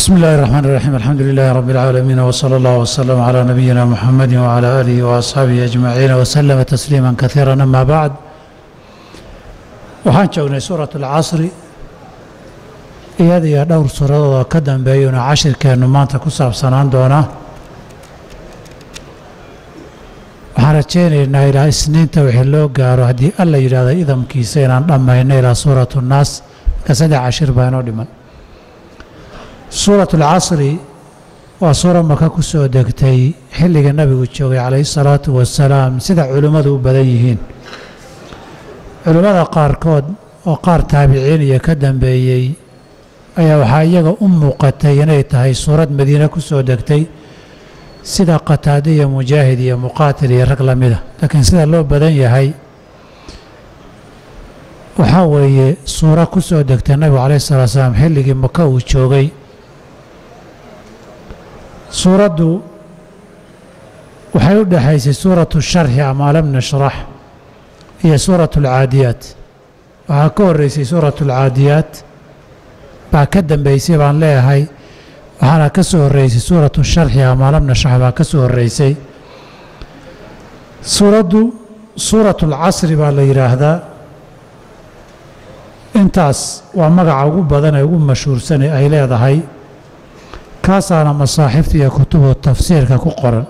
بسم الله الرحمن الرحيم الحمد لله رب العالمين وصلى الله وسلم على نبينا محمد وعلى آله وأصحابه أجمعين وسلم تسليما كثيرا أما بعد waxaan joognay suuraة الcasri iyada iyo dhowr suuradoodoo ka dambeeyuna cashirkeennu maanta ku saabsanaan doonaa waxaan rajaynaynaa ilaa isniinta wixii loo gaaro haddii alla yidhahda idamkiisa inaan dhammayno ilaa suuraة الnaas marka saddex cashir baa inoo dhiman suuraة اlcasri waa suura maka ku soo degtay xilliga nebigu joogay calayhi الsalaatu wasalaam sida culimmadu u badan yihiin culimmada qaarkood oo qaar taabiciin iyo ka dambeeyey ayaa waxaa iyaga u muuqatay inay tahay suurad madiine ku soo degtay sida qataade iyo mujaahid iyo muqaatil iyo rag la mida laakiin sida loo badan yahay waxaa weeye suuro ku soo degtay nabigu calayh salatu salaam xilligii maka uu joogay suuraddu waxay u dhexaysay suuratu sharxi ama lam nashrax iyo suuratu alcaadiyaat waxaa ka horreysay suuratu alcaadiyaat baa ka dambeysay baan leeyahay waxaana ka soo horreysay suuratu sharxi ama lam nashrax baa ka soo horreysay suuraddu suuratu alcasri baa la yidhaahdaa intaas waa magaca ugu badan ee ugu mashhuursan ee ay leedahay kaasaana masaaxifta iyo kutubu tafsiirka ku qoran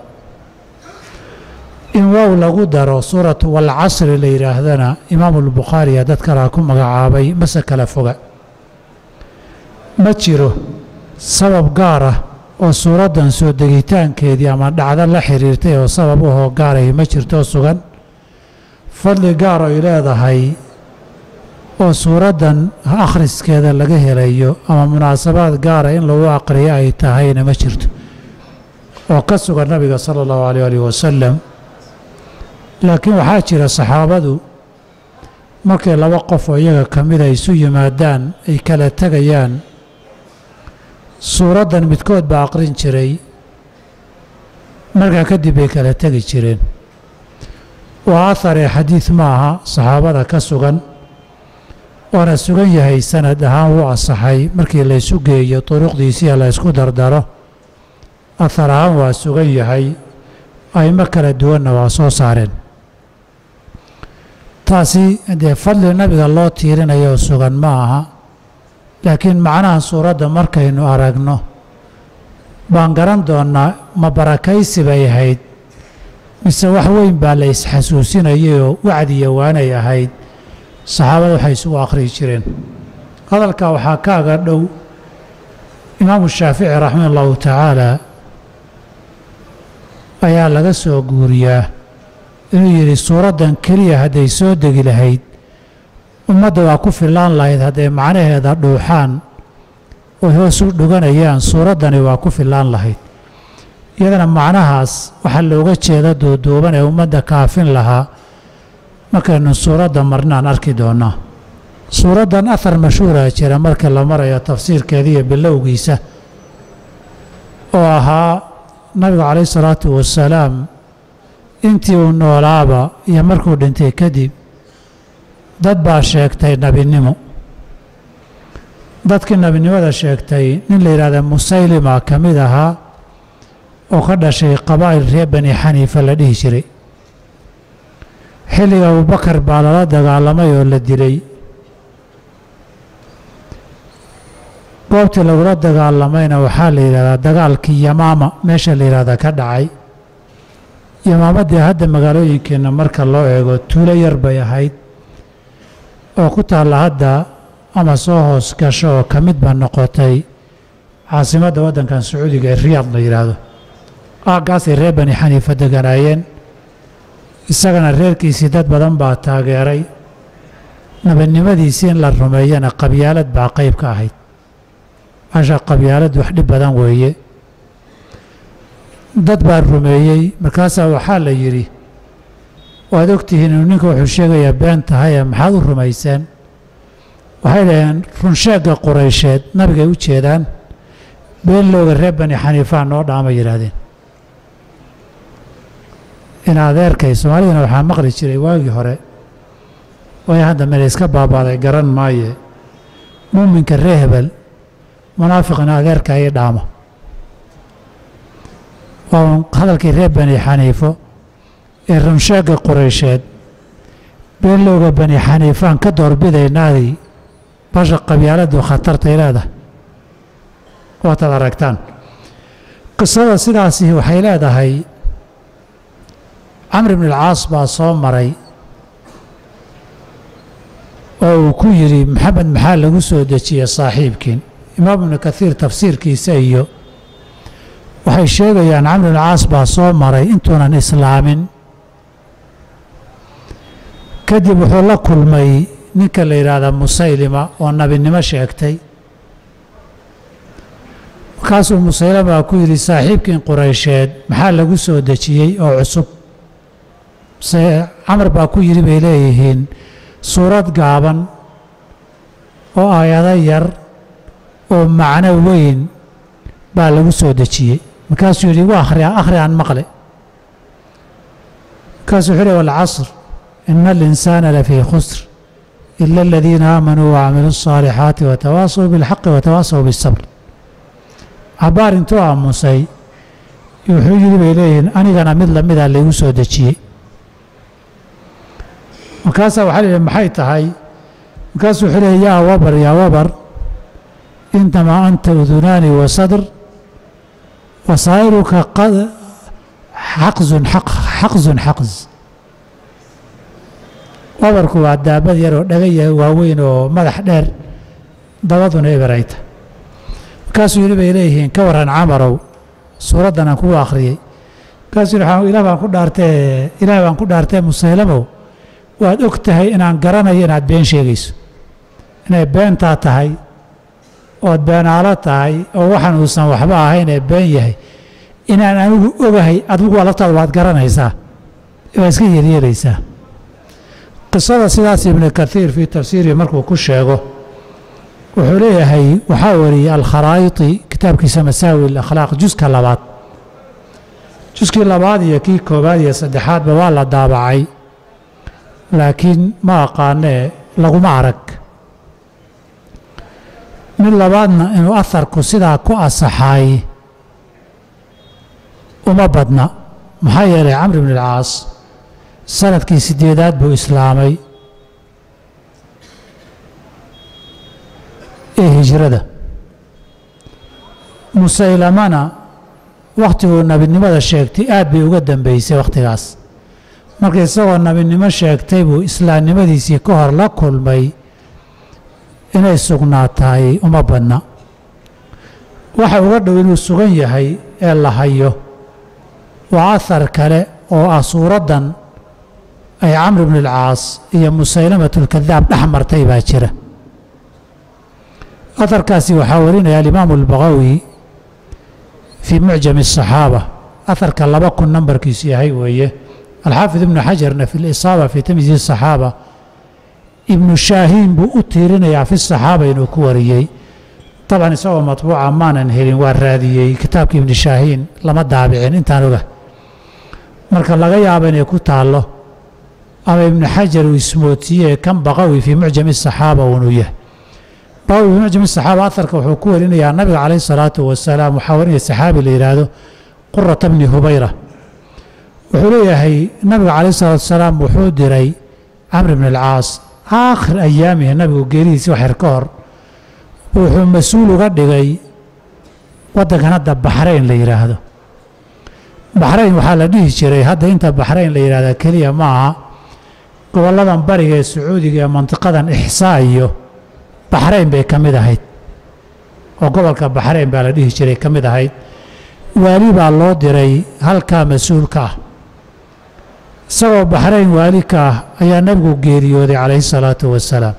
in wow lagu daro suuratu walcasri la yidhaahdana imaamu albukhaariya dad kalea ku magacaabay mase kala foga ma jiro sabab gaar ah oo suuraddan soo degitaankeedii ama dhacdo la xiriirtay oo sabab ahoo gaarahi ma jirto sugan fadli gaar ay leedahay oo suuraddan akhriskeeda laga helayo ama munaasabaad gaara in lagu aqriyo ay tahayna ma jirto oo ka sugan nabiga sala allahu alayh alih wasalam laakiin waxaa jira saxaabadu markay laba qof oo iyaga ka mida isu yimaadaan ay kala tegayaan suuraddan midkood baa aqrin jiray markaa kadib bay kala tegi jireen waa aharee xadiid ma aha saxaabada ka sugan waana sugan yahay sanad ahaan wuu asaxay markii laysu geeyo duruqdiisiya la ysku dardaro ahar ahaan waa sugan yahay aymo kala duwanna waa soo saareen taasi dee fadli nabiga loo tiirinayo sugan ma aha laakiin macnaha suuradda markaynu aragno baan garan doonnaa ma barakaysi bay ahayd mise wax weyn baa la isxasuusinayay oo wacdiya waanay ahayd saxaabada waxay isugu akhriyi jireen hadalkaa waxaa kaaga dhow imaamu shaafici raximah allahu tacaala ayaa laga soo guuriyaa inuu yidhi suuraddan keliya hadday soo degi lahayd ummadda waa ku fillaan lahayd hadday macnaheeda dhuuxaan oy hoos u dhuganayaan suuraddani waa ku fillaan lahayd iyadana macnahaas waxaa looga jeeda duuduuban ee ummadda kaafin lahaa markaynu suuradda marnaan arki doonnaa suuraddan ahar mashhuura jira markii la marayo tafsiirkeeda iyo bilowgiisa oo ahaa nabigu calayhi salaatu wasalaam intii uu noolaaba iyo markuu dhintay kadib dad baa sheegtay nebinimo dadkii nebinimada sheegtay nin la yidhahda musaylima ka mid ahaa oo ka dhashay qabaa'il reer bani xaniifa la dhihi jiray xilliga abubakar baa lala dagaalamay oo la dilay goobtii lagula dagaalamayna waxaa la yidhahdaa dagaalkii yamaama meesha la yidhahda ka dhacay yamaamadii hadda magaalooyinkeenna marka loo eego tuulo yar bay ahayd oo ku taalla hadda ama soo hoos gasho oo ka mid ba noqotay caasimadda waddankan sacuudiga ee riyaad la yidhaahdo aaggaasay reer bani xaniifa deganaayeen isagana reerkiisii dad badan baa taageeray nabadnimadiisii in la rumeeyana qabyaalad baa qayb ka ahayd asha qabyaalad wax dhib badan weeye dad baa rumeeyey markaasaa waxaa la yidhi waad ogtihiin inuu ninka wuxuu sheegayaa been tahaye maxaad u rumayseen waxay dhaheen runsheegga quraysheed nabigay u jeedaan been looga reer bani xaniifaa noo dhaama yidhaahdeen in adeerkay soomaalidana waxaa maqli jiray waagii hore way hadda meel iska baabaaday garan maaye muuminka ree hebel munaafiqina adeerka ii dhaamo waa hadalkii reer bani xaniifo ee runsheega qureysheed beenlowga bani xaniifaan ka doorbidaynaadii basha qabyaaladu khatartay leedahay waataad aragtaan qisada sidaasi waxay leedahay camr ibn alcaas baa soo maray oo uu ku yidhi maxamed maxaa lagu soo dejiyey saaxiibkiin imaam ibnu kaiir tafsiirkiisa iyo waxay sheegayaan camr ibn alcaas baa soo maray intuunan islaamin kadib wuxuu la kulmay ninka la yidhaahda musaylima oo nabinimo sheegtay markaasuu musaylama ku yidhi saaxiibkiin qureysheed maxaa lagu soo dejiyey oo cusub se camar baa ku yidhi bay leeyihiin suurad gaaban oo aayado yar oo macno weyn baa lagu soo dejiyey markaasuu yidhi wa akhri akhri aan maqle markaasuu wuxuu yidhi walcasr ina alinsaana lafii khusr ila aladiina aamanuu wacamiluu الصaalixaati watawaasaw biاlxaqi watawaasaw biالsabr cabaar intuu aamusay wuxuu yidhi bay leeyihiin anigana mid lamida laygu soo dejiyey markaasaa waxaa la maxay tahay markaasuu wuxuu leeyay yaa wabar yaa wabar inamaa anta udunaani wa sadr wasaa'iruka xaqzun xaqzun xaqz wabarku waa daabad yar oo dhagaya waaweyn oo madax dheer dabaduna eberayta markaasuu yidhi bay leeyihiin ka waran camarow suuraddan aan kugu akhriyey markaasuu yidhi ilaah baan ku dhaartee ilaah baan ku dhaartee musaylamow waad og tahay inaan garanayo inaad been sheegayso inay beentaa tahay ood beenaalo tahay oo waxaan uusan waxba ahayn ee been yahay inaan anigu ogahay adigu alabtaada waad garanaysaa waa iska yeelyeelaysaa qisada sidaas ibnu kaiir fii tafsiirihi markuu ku sheego wuxuu leeyahay waxaa wariyey alkharaa'iti kitaabkiisa masaawi alakhlaaq juska labaad juskii labaad iyo kii koowaad iyo saddexaadba waa la daabacay laakiin ma aqaanee laguma arag mid labaadna inuu aharku sidaa ku asaxaay uma badna maxaa yeelay camr ibn alcaas sanadkii sideedaad buu islaamay ee hijrada musaylamana wakhtiguu nebinimada sheegtay aad bay uga dambeysay wakhtigaas marka isagoo nebinimo sheegtay buu islaamnimadiisii ka hor la kulmay inay sugnaatahay uma badna waxa uga dhow inuu sugan yahay ee la hayo waa ahar kale oo ah suuraddan ay camr ibn alcaas iyo musaylamatulkadaab dhex martay baa jira aharkaasi waxaa warinaya alimaamu albaqawi fii mucjami asaxaaba aharka laba kun nambarkiisu yahay weeye alxaafid ibnu xajarna fi lisaaba fii tamyiizi asaxaaba ibnu shaahiin buu u tiirinayaa fi saxaaba inuu ku wariyey dabcan isagoo matbuuca maanan helin waa raadiyey kitaabka ibnu shaahiin lama daabicin intaan oga marka laga yaabo inay ku taallo ama ibnu xajar uu ismoodsiiyey kan baqawi fii mucjami asaxaaba uunuu yahay baqawi fii mucjami asaxaaba aharka wuxuu ku warinayaa nabiga calayh salaatu wasalaam waxaa warinaya saxaabi la yidhaahdo qurata bni hubayra wuxuu leeyahay nabiga calayh salaatu wasalaam wuxuu diray camr ibn alcaas aakhir ayaamihi nabigu geeridiisi wax yar ka hor wuxuu mas-uul uga dhigay waddankan hadda baxrayn la yidhaahdo baxrayn waxaa la dhihi jiray hadda inta baxrayn la yidhahda keliya ma aha gobolladan bariga ee sacuudiga ee mantiqadan ixsaa iyo baxrayn bay ka mid ahayd oo gobolka baxrayn baa la dhihi jiray ka mid ahayd waali baa loo diray halkaa mas-uulka ah isagoo baxrayn waali ka ah ayaa nebigu geeriyooday calayhi salaatu wasalaam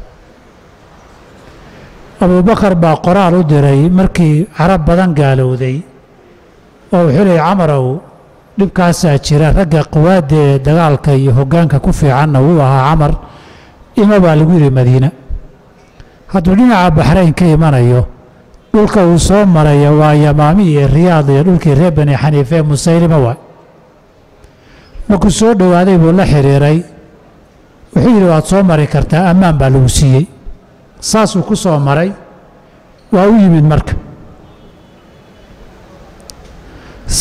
abuubakar baa qoraal u diray markii carab badan gaalowday oo wuxuu leeyay camarow dhibkaasaa jira ragga quwaadda ee dagaalka iyo hoggaanka ku fiicanna wuu ahaa camar ima baa lagu yidhi madiina hadduu dhinaca baxrayn ka imanayo dhulka uu soo maraya waa yamaami iyo riyaad iyo dhulkii reer bani xaniife ee musaylima waay markuu soo dhowaaday buu la xidhiiray wuxuu yidhi waad soo mari kartaa ammaan baa lagu siiyey saasuu ku soo maray waa u yimid marka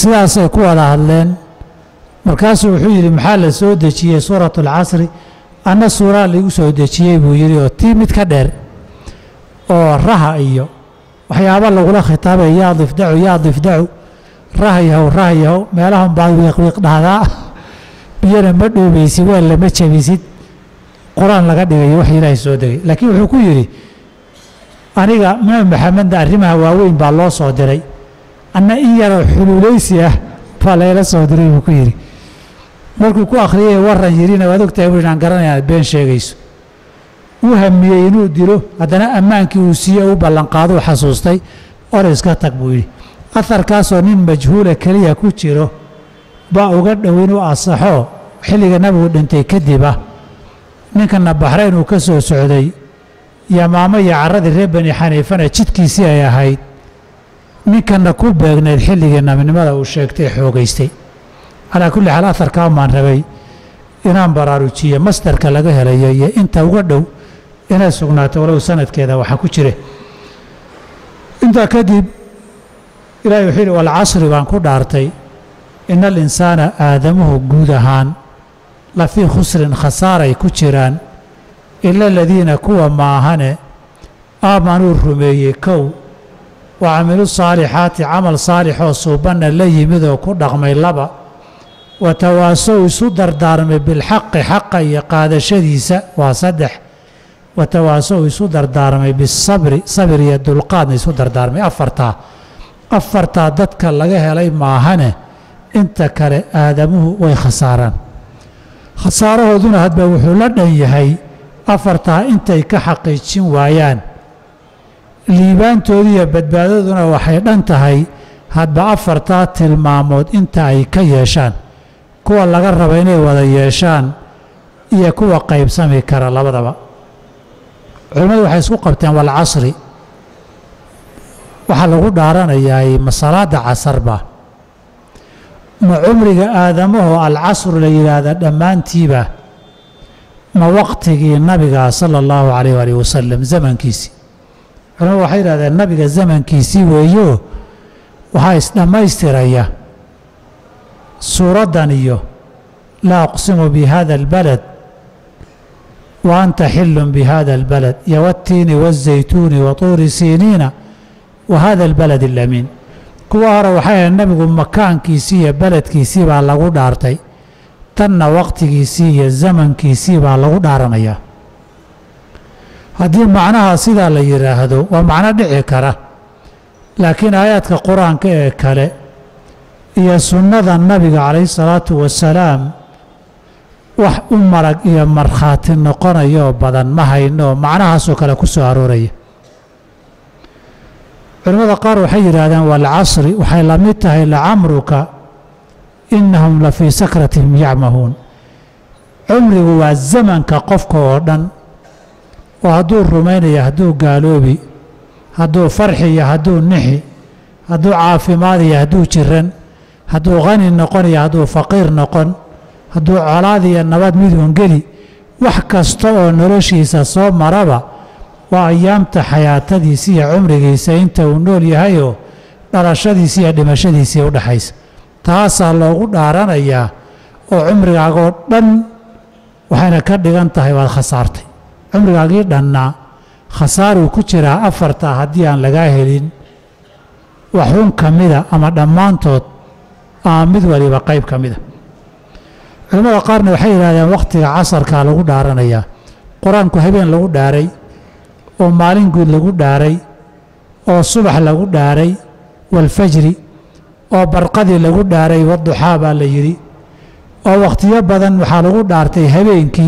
sidaasay ku wada hadleen markaasuu wuxuu yidhi maxaa la soo dejiyey suuratu alcasri anna suuraa laigu soo dejiyey buu yidhi oo tii mid ka dheer oo raha iyo waxyaaba lagula khitaabay yaa difdacu yaa difdacu raha yahow raha yahow meelahan baad wiiqwiiq dhahdaa biyana ma dhoobaysid weel lama jabisid qur-aan laga dhigayo wax ilaahay soo degay laakiin wuxuu ku yidhi aniga nabi maxamedna arrimaha waaweyn baa loo soo diray anna in yaroo xuluulaysi ah baa layla soo diray buu ku yidhi markuu ku akhriyay waran yidhina waad ogtahay bu inaan garanaya aad been sheegayso uu hamiyey inuu dilo haddana ammaankii uu siiye u ballanqaaduu xasuustay or iska tag buu yidhi aharkaasoo nin majhuula keliya ku jiro baa uga dhow inuu asaxo xilliga nabigu dhintay kadib ah ninkana baxrayn uu ka soo socday yamaamo iyo carradii reer bani xaniifana jidkiisii ay ahayd ninkana ku beegnayd xilligii nabinimada uu sheegtay xoogaystay calaa kulli xaal aharkaa maan rabay inaan baraarujiye masdarka laga helayo iyo inta uga dhow inay sugnaato walow sanadkeeda waxa ku jire intaa kadib ilahi wuxuu yidhi walcasri baan ku dhaartay ina alinsaana aadamuhu guud ahaan la fii khusrin khasaaray ku jiraan ila aladiina kuwa maahane aamanuu rumeeyey kow wa camilu saalixaati camal saalixoo suubanna la yimid oo ku dhaqmay laba wa tawaasow isu dardaarmay bilxaqi xaqa iyo qaadashadiisa waa saddex wa tawaasow isu dardaarmay bisabri sabir iyo dulqaadna isu dardaarmay afartaa afartaa dadka laga helay maahane inta kale aadamuhu way khasaaraan khasaarahooduna hadba wuxuu la dhan yahay afartaa intay ka xaqiijin waayaan liibaantoodu iyo badbaadaduna waxay dhan tahay hadba afartaa tilmaamood inta ay ka yeeshaan kuwa laga raba inay wada yeeshaan iyo kuwa qaybsami kara labadaba culimmadu waxay isku qabteen walcasri waxaa lagu dhaaranayaa masalaada casarba ma cumriga aadamahoo alcasru la yidhaahda dhammaantiiba ma waqtigii nabiga sala allahu calayh waalih wasalam zamankiisii culamadu waxay yidhahdeen nabiga zamankiisii weeyo waxaa isdhammaystiraya suuraddan iyo laa aqsimu bi hada albalad wa anta xilun bi hada albalad iyo wattiini waazaytuuni wa tuuri siiniina wa hada albalad alamiin kuwa hore waxay ahayd nabigu makaankiisii iyo beledkiisii baa lagu dhaartay tanna waqtigiisii iyo zamankiisii baa lagu dhaaranayaa haddii macnaha sidaa la yidhaahdo waa macno dhici kara laakiin aayaadka qur-aanka ee kale iyo sunnada nabiga calayhi salaatu wasalaam wax u marag iyo markhaati noqonayoo badan ma hayno macnahaasoo kale ku soo arooraya culimmada qaar waxay yidhaahdeen waalcasri waxay la mid tahay lacamruka innahum la fii sakratihim yacmahuun cumrigu waa zamanka qofka oo dhan oo hadduu rumaynaya hadduu gaaloobi hadduu farxi iyo hadduu nixi hadduu caafimaad iyo hadduu jiran hadduu khani noqon iyo hadduu faqiir noqon hadduu colaad iyo nabad midun geli wax kasta oo noloshiisa soo maraba waa ayaamta xayaatadiisa iyo cumrigiisa inta uu nool yahayoo dhalashadiisa iyo dhimashadiisii u dhexaysa taasaa loogu dhaaranayaa oo cumrigaagoo dhan waxayna ka dhigan tahay waad khasaartay cumrigaagii dhannaa khasaaruu ku jiraa afartaa haddii aan lagaa helin waxun ka mida ama dhammaantood ama mid waliba qayb ka mida culimmada qaarna waxay yidhahdeen wakhtiga casarkaa lagu dhaaranayaa qur-aanku habeen lagu dhaaray oo maalin guud lagu dhaaray oo subax lagu dhaaray waalfajri oo barqadii lagu dhaaray waduxaa baa la yidhi oo wakhtiyo badan waxaa lagu dhaartay habeenkii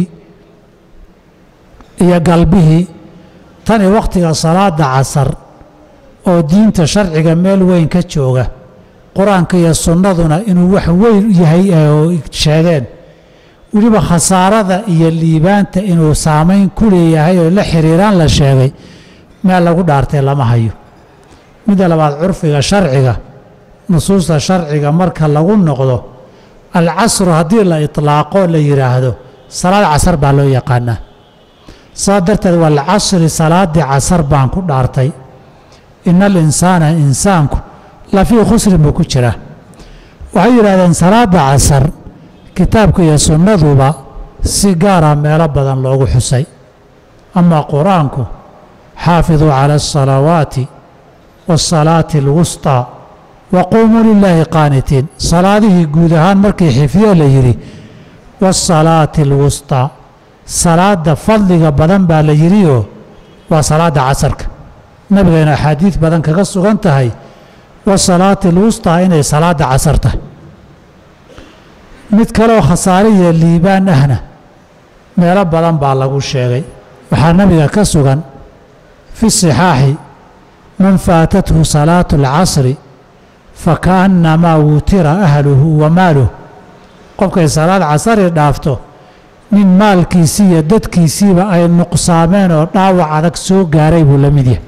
iyo galbihii tani wakhtiga salaada casar oo diinta sharciga meel weyn ka jooga qur-aanka iyo sunnaduna inuu wax weyn yahay oo sheegeen weliba khasaarada iyo liibaanta inuu saamayn ku leeyahay oo la xiriiraan la sheegay meel lagu dhaartay lama hayo midda labaad curfiga sharciga nusuusta sharciga marka lagu noqdo alcasru haddii la itlaaqo la yidhaahdo salaad casar baa loo yaqaanaa saa darteed waalcasri salaaddii casar baan ku dhaartay ina alinsaana insaanku la fii khusrin buu ku jiraa waxay yidhahdeen salaadda casar kitaabka iyo sunnaduba si gaara meelo badan loogu xusay amaa qur-aanku xaafiduu cala asalawaati waasalaati alwustaa wa quumuu lilaahi qaanitiin salaadihii guud ahaan markii xifdiyo la yidhi waasalaati alwustaa salaadda fadliga badan baa la yidhioo waa salaadda casarka nabigayna axaadiid badan kaga sugan tahay wasalaati alwustaa inay salaadda casar tahay mid kaleoo khasaare iyo liibaan ahna meelo badan baa lagu sheegay waxaa nabiga ka sugan fi sixaaxi man faatathu salaatu alcasri fakaannamaa wutira ahluhu wa maaluh qofkay salaad casari dhaafto nin maalkiisii iyo dadkiisiiba ay nuqsaameen oo dhaawac adag soo gaaray buu la mid yahay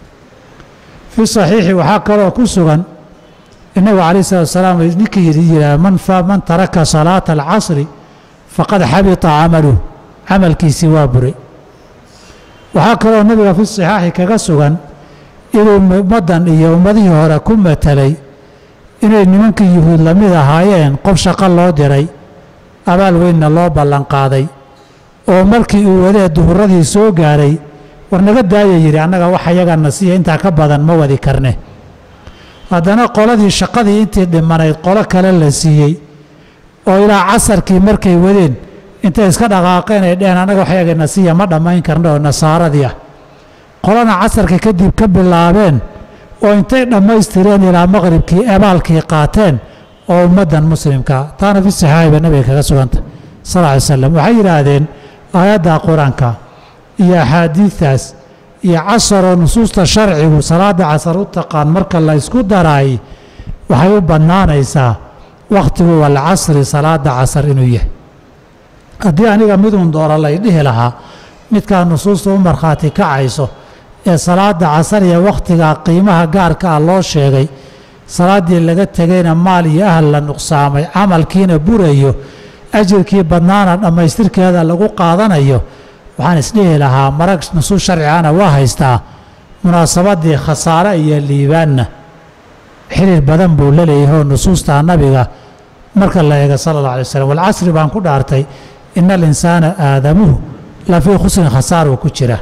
fi saxiixi waxaa kaloo ku sugan innagu calayh salatu wasalaam ninkii yidhaah man man taraka salaata alcasri faqad xabita camaluh camalkiisii waa buray waxaa kaloo nabiga fi saxaaxi kaga sugan inuu ummaddan iyo ummadihii hore ku matelay inay nimankii yuhuud la mid ahaayeen qof shaqo loo diray abaal weynna loo ballanqaaday oo markii uu wadee duhuradii soo gaaray war naga daaya yidhi annaga wax ayagana siiya intaa ka badan ma wadi karne haddana qoladii shaqadii intii dhimanayd qolo kale la siiyey oo ilaa casarkii markay wadeen intay iska dhaqaaqeen ay dheheen annaga wax ayagana siiya ma dhammayn karna oo nasaaradii ah qolana casarka kadib ka bilaabeen oo intay dhammaystireen ilaa maqribkii ebaalkii qaateen oo ummaddan muslimka taana fi saxaaxi ba nabiga kaga suganta sal ly slam waxay yidhaahdeen aayadda qur-aanka iyo axaadiidtaas iyo casaroo nusuusta sharcigu salaadda casar u taqaan marka la ysku daraay waxay u bannaanaysaa wakhtigu walcasri salaadda casar inuu yahay haddii aniga miduun doora lay dhihi lahaa midkaa nusuusta u markhaati kacayso ee salaadda casar iyo wakhtigaa qiimaha gaarka ah loo sheegay salaaddii laga tegayna maal iyo ahal la nuqsaamay camalkiina burayo ajirkii badnaana dhammaystirkeeda lagu qaadanayo waxaan isdhihi lahaa marag nusuus sharcigana waa haystaa munaasabadii khasaare iyo liibaanna xiriir badan buu la leeyahay oo nusuusta nabiga marka la eega sala allah alay waslm walcasri baan ku dhaartay ina alinsaana aadamuhu la fii khusrin khasaaruu ku jira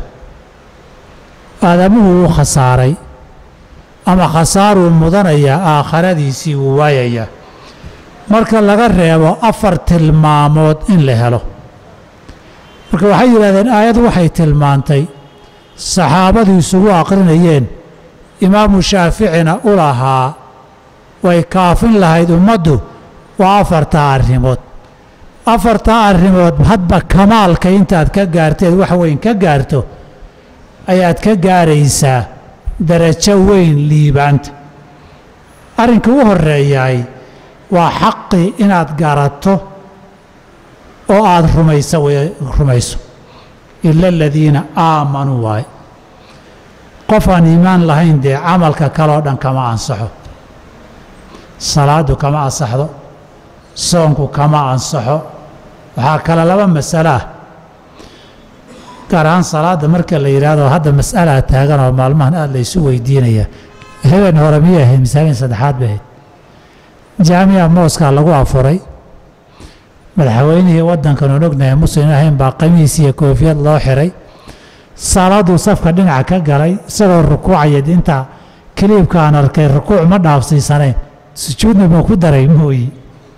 aadamuhu wuu khasaaray ama khasaaruu mudanayaa aakharadiisii wuu waayayaa marka laga reebo afar tilmaamood in la helo marka waxay yidhahdeen aayad waxay tilmaantay saxaabadu isugu aqrinayeen imaamu shaaficina u lahaa way kaafin lahayd ummaddu waa afartaa arrimood afartaa arrimood hadba kamaalka intaad ka gaarteed wax weyn ka gaarto ayaad ka gaaraysaa darajo weyn liibaanta arrinka u horeeyaay waa xaqii inaad garato oo aada rumayso rumayso ila aladiina aamanuu waaye qof aan iimaan lahayn dee camalka kaleo dhan kama ansaxo salaadu kama ansaxdo soonku kama ansaxo waxaa kale laba masalo ah gaar ahaan salaadda marka la yidhaahdo hadda mas'alaa taagan oo maalmahan aada laysu weydiinaya habeen hore miyay ahayd mise habeen saddexaad bay ahayd jaamica mooskaa lagu afuray madaxweynihii waddankan oon ognahay muslim ahayn baa qamiis iyo koofiyad loo xiray salaaduu safka dhinaca ka galay isagoo rukuucaya inta kaliibka aan arkay rukuuc ma dhaafsiisanayn sujuudna ma ku daray mooyi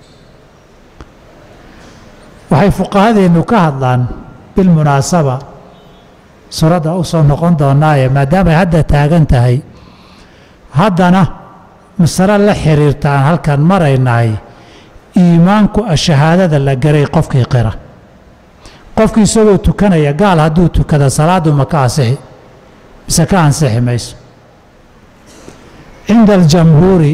waxay fuqahadeennu ka hadlaan bilmunaasaba suuradda u soo noqon doonaaye maadaamay hadda taagan tahay haddana masalo la xiriirta aan halkan maraynahay iimaanku shahaadada la garay qofkii qira qofkii isagoo tukanaya gaal hadduu tukada salaaddu ma ka ansixi mise ka ansixi mayso cinda aljamhuuri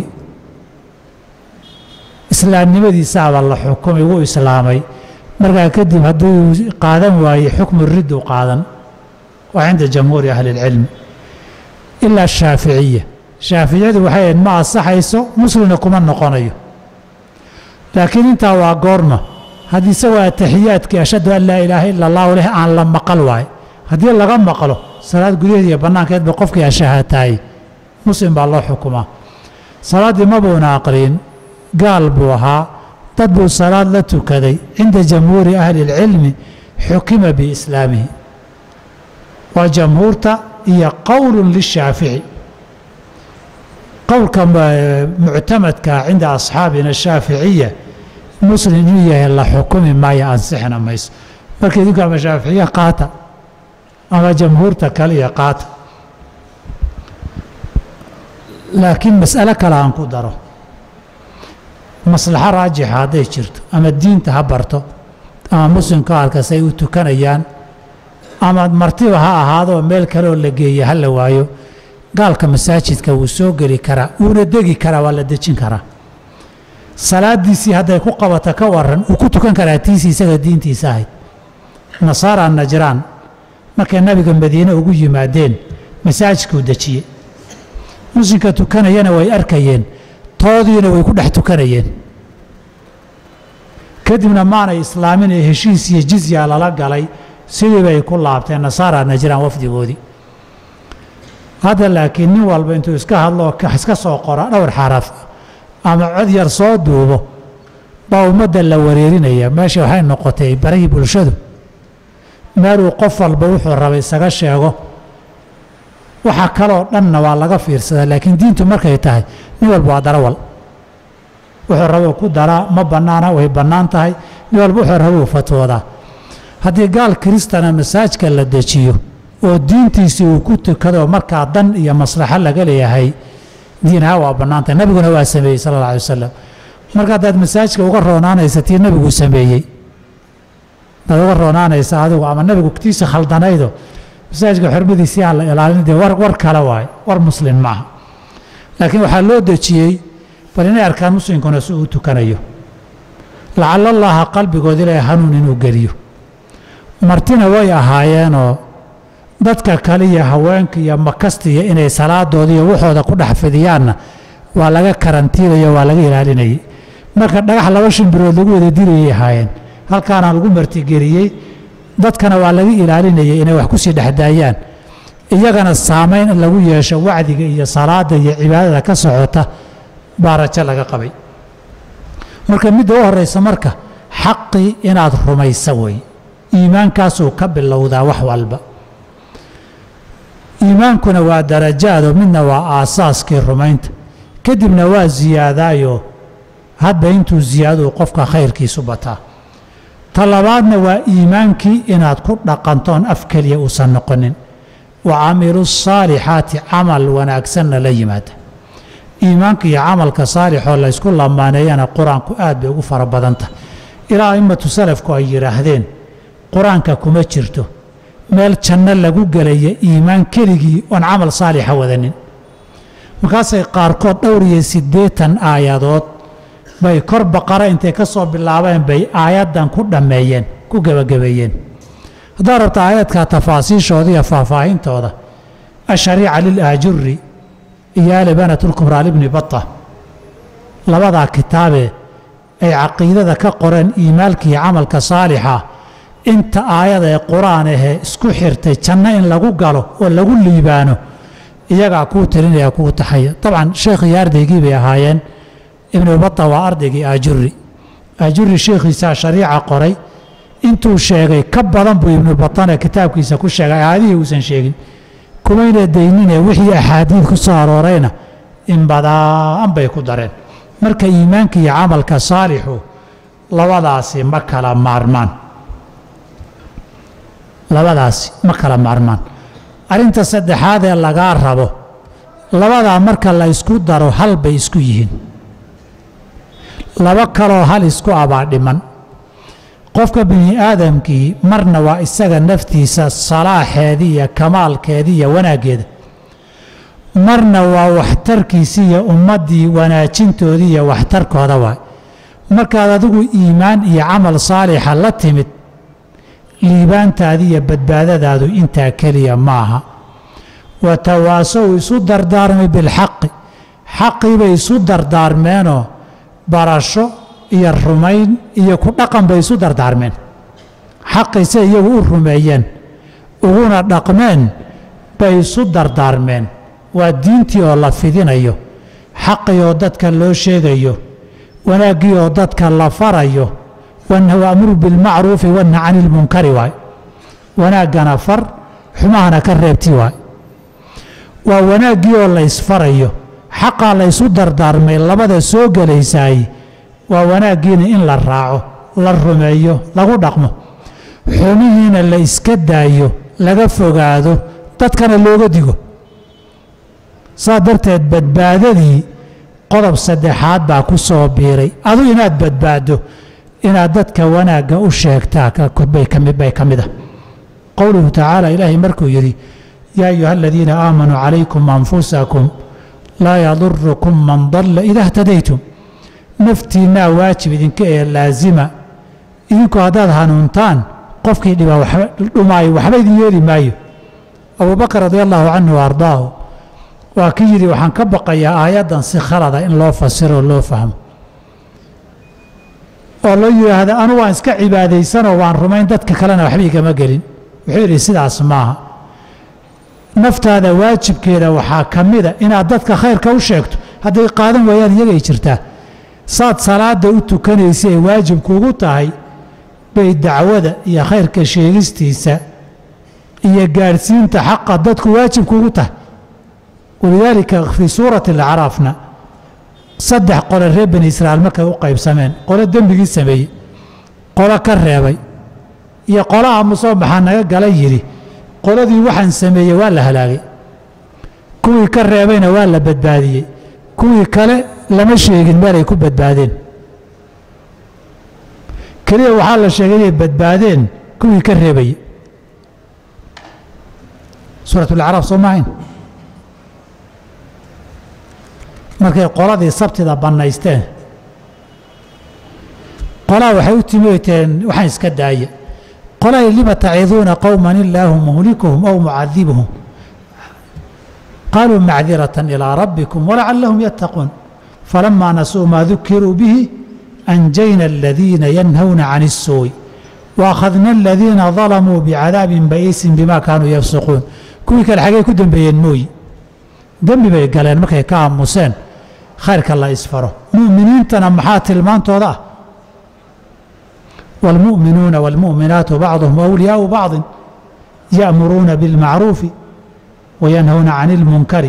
islaamnimadiisaaba la xukumay wuu islaamay markaa kadib hadduu qaadan waaye xukmu riddu qaadan waa cinda jamhuuri ahli اlcilmi ilaa shaaficiya shaaficiyadu waxay ahayd ma ansaxayso muslimna kuma noqonayo laakiin intaa waa goorma haddii isagoo ataxiyaadkii ashhadu an laa ilaaha ila allahu leh aan la maqal waayo haddii laga maqlo salaad gudaheed iyo bannaankeedba qofkii ashahaataayey muslim baa loo xukumaa salaaddii mabuuna aqriin gaal buu ahaa dad buu salaad la tukaday cinda jamhuuri ahli اlcilmi xukima biislaamihi waa jamhuurta iyo qowl lishaafici qowlka muctamadka cinda asxaabina shaaficiya muslim inuu yahay la xukumi maayo ansixna mayso marka idinku ama shaaficiya qaata ama jamhuurta kale iyo qaata laakiin mas'alo kale aan ku daro maslaxo raajixa hadday jirto ama diinta ha barto ama muslimka halkas ay u tukanayaan ama martiba ha ahaadoo meel kaleoo la geeya ha la waayo gaalka masaajidka wuu soo geli karaa wuuna degi karaa waa la dejin karaa salaadiisii hadday ku qabato ka waran wuu ku tukan karaa tiisii isaga diintiisa ahayd nasaara najraan markay nabiga madiine ugu yimaadeen masaajidkuu dejiyey muslimka tukanayana way arkayeen toodiina way ku dhex tukanayeen kadibna maanay islaamin ee heshiis iyo jizya lala galay sidii bay ku laabteen nasaara najraan wafdigoodii hadda laakiin nin walba intuu iska hadloo iska soo qora dhowr xaraf ama cod yar soo duubo baa ummadda la wareerinaya meesha waxay noqotay barahii bulshadu meeluu qof walba wuxuu rabay isaga sheego waxa kaloo dhanna waa laga fiirsadaa laakiin diintu markay tahay nin walba waa darawal wuxuu rabo ku daraa ma bannaana way bannaan tahay nin walba wuxuu rabou fatwoodaa haddii gaal kiristana masaajka la dejiyo oo diintiisii uu ku tukado markaa dan iyo maslaxo laga leeyahay diinaha waa bannaan tahay nabiguna waa sameeyey sala alla alay wasalam marka haddaad masaajka uga roonaanaysa tii nabigu sameeyey hadaad uga roonaanaysa adigu ama nabigu tiisa khaldanaydo masaajidka xurmadiisii aan la ilaalin dee war war kale waaye war muslim maaha laakiin waxaa loo dejiyey bal inay arkaan muslimkuna si uu tukanayo lacala allaha qalbigood ilaahay hanuun inuu geliyo martina way ahaayeenoo dadka kale iyo haweenka iyo makastiya inay salaadooda iyo waxooda ku dhex fidiyaanna waa laga karantiinayo waa laga ilaalinayay marka dhagax laba shimbirood lagu wada dirayay ahaayeen halkaana lagu martigeliyey dadkana waa laga ilaalinayay inay wax kusii dhexdaayaan iyagana saamayn in lagu yeesho wacdiga iyo salaada iyo cibaadada ka socota baa rajo laga qabay marka midda u horeysa marka xaqii inaad rumaysa wey iimaankaasuu ka bilowdaa wax walba iimaankuna waa darajaado midna waa aasaaskii rumaynta kadibna waa siyaadaayo hadba intuu ziyaadou qofka khayrkiisu bataa ta labaadna waa iimaankii inaad ku dhaqantoon af keliya uusan noqonin wa camilu saalixaati camal wanaagsanna la yimaada iimaanka iyo camalka saalixoo laysku lamaaneeyana qur-aanku aad bay ugu fara badantah ilaa a'immatu salafku ay yidhaahdeen qur-aanka kuma jirto meel janno lagu gelaya iimaan keligii oon camal saalixa wadanin markaasay qaarkood dhowr iyo siddeetan aayadood bay kor baqara intay ka soo bilaabeen bay aayaddan ku dhammeeyeen ku gebagabeeyeen haddaad rabta aayadka tafaasiishooda iyo faahfaahintooda ashariica lilaajuri iyo alibanatulkubraa libni bata labadaa kitaabee ay caqiidada ka qoreen iimaalka iyo camalka saalixa inta aayada ee qur-aan ahee isku xirtay janno in lagu galo oo lagu liibaano iyagaa kuu tirinaya kuu taxaya dabcan sheekh iyo ardaygii bay ahaayeen ibnu bata waa ardaygii aajuri aajuri sheekhiisaa shariica qoray intuu sheegay ka badan buu ibnu batane kitaabkiisa ku sheegay aayadihii uusan sheegin kumayna daynine wixii axaadiid ku soo aroorayna in badaan bay ku dareen marka iimaanka iyo camalka saalixu labadaasi ma kala maarmaan labadaasi ma kala maarmaan arrinta saddexaad ee lagaa rabo labadaa marka la ysku daro hal bay isku yihiin laba kaloo hal isku abaa dhiman qofka bini aadamkii marna waa isaga naftiisa salaaxeedii iyo kamaalkeedii iyo wanaaggeeda marna waa waxtarkiisii iyo ummaddii wanaajintoodii iyo waxtarkooda waay markaad adigu iimaan iyo camal saalixa la timid liibaantaadi iyo badbaadadaadu intaa keliya maaha wa tawaasow isu dardaarmay bilxaqi xaqii bay isu dardaarmeenoo barasho iyo rumayn iyo ku dhaqan bay isu dardaarmeen xaqii se iyagu u rumeeyeen uguna dhaqmeen bay isu dardaarmeen waa diintii oo la fidinayo xaqii oo dadka loo sheegayo wanaaggii oo dadka la farayo waamuru bilmacruufi wanha cani ilmunkari waay wanaaggana far xumahana ka reebti waay waa wanaaggii oo la ysfarayo xaqaa la ysu dardaarmay labada soo gelaysaay waa wanaaggiina in la raaco la rumeeyo lagu dhaqmo xumihiina la iska daayo laga fogaado dadkana looga digo saa darteed badbaadadii qodob saddexaad baa ku soo biiray adu inaad badbaaddo inaad dadka wanaagga u sheegtaa bay ka mid ah qowluhu tacaala ilaahay markuu yidhi yaa ayuha aladiina aamanuu calaykum anfusakum laa yadurukum man dalla ida htadaytum naftiinnaa waajib idinka ee laasima idinku haddaad hanuuntaan qofkii dhumaayo waxba idin yeeli maayo abubakar radi allahu canhu wa ardaahu waa kii yidhi waxaan ka baqayaa aayaddan si khalada in loo fasiro oo loo fahmo oo loo yidhaahda anu waan iska cibaadaysanoo waan rumayn dadka kalena waxba igama gelin wuxuu yidhi sidaas maaha naftaada waajibkeeda waxaa ka mida inaad dadka khayrka u sheegto hadday qaadan waayaan iyagay jirtaa saad salaada u tukanaysa ee waajibkuugu tahay bay dacwada iyo khayrka sheegistiisa iyo gaadhsiinta xaqa dadku waajibkuugu tahay walidaalika fii suurati alacraafna saddex qole reer bani israa'iil markay u qaybsameen qolo dembigii sameeyey qolo ka reebay iyo qolaha musoo maxaa naga gala yidhi qoladii waxaan sameeyey waa la halaagay kuwii ka reebayna waa la badbaadiyey kuwii kale lama sheegin meelay ku badbaadeen keliya waxaa la sheegay inay badbaadeen kuwii ka reebayey suurat alacraaf soo maahayn markay qoladii sabtida bannaysteen qolaha waxay u timiteen waxaan iska daaya qolahay lima taciduuna qowman illaahu muhlikuhum aw mucadibuhum qaaluu macdiratan ilaa rabbikum walacallahum yattaquun falamaa nasuu maa dukiruu bihi anjayna aladiina yanhawna can الsuuءi waakhadna aladiina dalamuu bicadaabin ba'iisin bima kaanuu yafsuquun kuwii kale xagey ku dembeeyeen mooyi dembi bay galeen markay ka aamuseen khayrka la isfaro mu'miniintana maxaa tilmaantooda ah wاlmu'minuuna wاlmu'minaatu bacduhum أwliyaau bacضi ya'muruuna biاlmacruufi wayanhawna can اlmunkari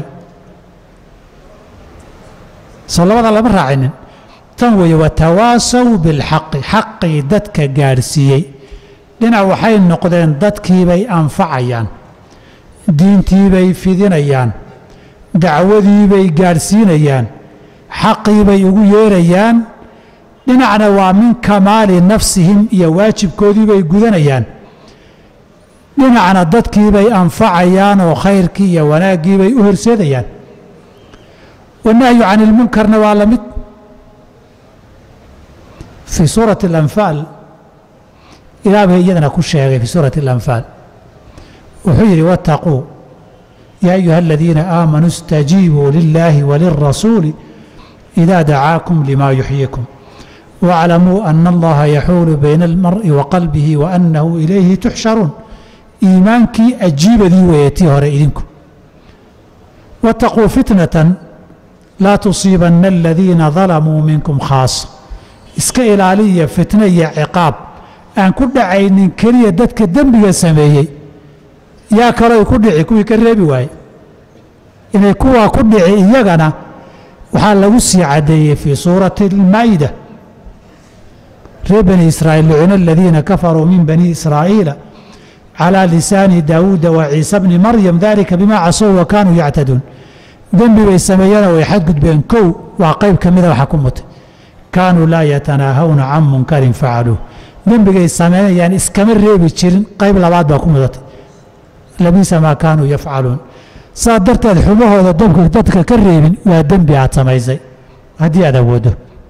soo labada lama raacinin tan weeye watawaasaw biاlxaqi xaqii dadka gaadhsiiyey dhinac waxay noqdeen dadkiibay anfacayaan diintiibay fidinayaan dacwadiibay gaadhsiinayaan xaqiibay ugu yeerayaan dhinacna waa min kamaali nafsihim iyo waajibkoodiibay gudanayaan dhinacna dadkiibay anfacayaan oo khayrkii iyo wanaaggiibay u horseedayaan wanahyu can ilmunkarna waa la mid fii suurati alanfaal ilaah bay iyadana ku sheegay fii suurati alanfaal wuxuu yidhi wattaquu yaa ayuha aladiina aamanuu اstajiibuu lilaahi walirasuuli إida dacaakum lima yuxyikum واclamuu ana allaha yaxuulu bayna almar'i wa qalbihi waanahu ilayhi tuxsharuun iimaankii ajiibadii weeye tii hore idinku waataquu fitnatan laa tusiibanna aladiina dalamuu minkum khaasa iska ilaaliya fitno iyo ciqaab aan ku dhacaynin keliya dadka dembiga sameeyey yaa kaloo ay ku dhici kuwii ka reebi waaye inay kuwaa ku dhici iyagana waxaa lagu sii caddeeyey fii suurati almaa'ida reer bani israa'iil lucina aladiina kafaruu min bani israa'iila calىa lisaani daawuuda wa ciisa bni maryam dalika bima casow wa kaanuu yactaduun dembi bay sameeyeenoo way xadgudbeen kow waa qayb ka mida waxa ku mutay kaanuu laa yatanaahawna can munkarin facaluuh dembigay sameynayaan iskama reebi jirin qayb labaad baa ku mudatay labiisa maa kaanuu yafcaluun saa darteed xumahooda dabka dadka ka reebin waa dembi aad samaysay haddii aad awooddo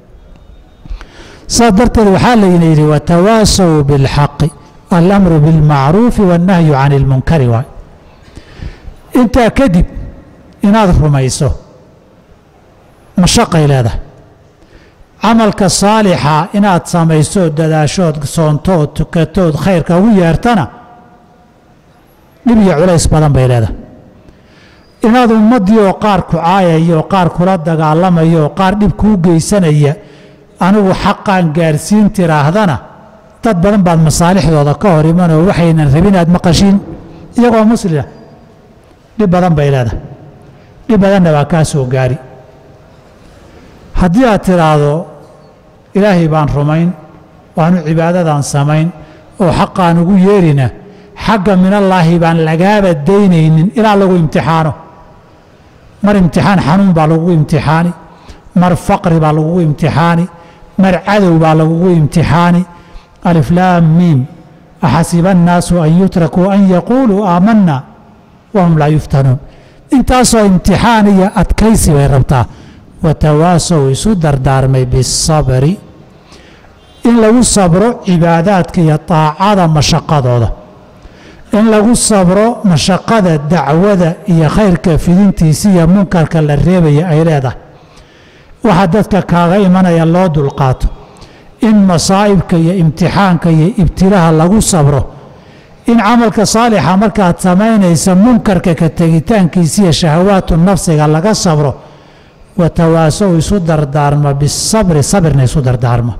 saa darteed waxaa layna yidhi watawaasaw biاlxaqi alamru biاlmacruufi waاnnahyu can اlmunkari waay intaa kadib inaad rumayso mashaqay leedahay camalka saalixa inaad samaysood dadaashood soontood tukatood khayrka ugu yeertana dhib iyo culays badan bay leedahay inaad ummaddii oo qaar ku caayaya oo qaar kula dagaalamaya oo qaar dhib kuu geysanaya anigu xaqaan gaarsiin tiraahdana dad badan baad masaalixdooda ka hor imanoo waxaynan rabin aad maqashiin iyagoo muslima dhib badan bay leedahay dhib badanna waa kaa soo gaari haddii aad tidhaahdo ilaahay baan rumayn waanu cibaadadan samayn oo xaqaan ugu yeerina xagga minallaahi baan lagaaba daynaynin ilaa lagu imtixaano mar imtixaan xanuun baa lagugu imtixaani mar faqri baa lagugu imtixaani mar cadow baa lagugu imtixaani aliflaam miim axasiba annaasu an yutrakuu an yaquuluu aamanna wahum laa yuftanuun intaasoo imtixaan iyo adkaysi bay rabtaa watawaasow isu dardaarmay bisabri in lagu sabro cibaadaadka iyo taacada mashaqadooda in lagu sabro mashaqada dacwada iyo khayrka fidintiisa iyo munkarka la reebaya ay leedahay waxa dadka kaaga imanaya loo dulqaato in masaa'ibka iyo imtixaanka iyo ibtilaha lagu sabro in camalka saalixa markaad samaynaysa munkarka ka tegitaankiisa iyo shahawaatu nafsiga laga sabro watawaasow isu dardaarma bisabri sabirna isu dardaarma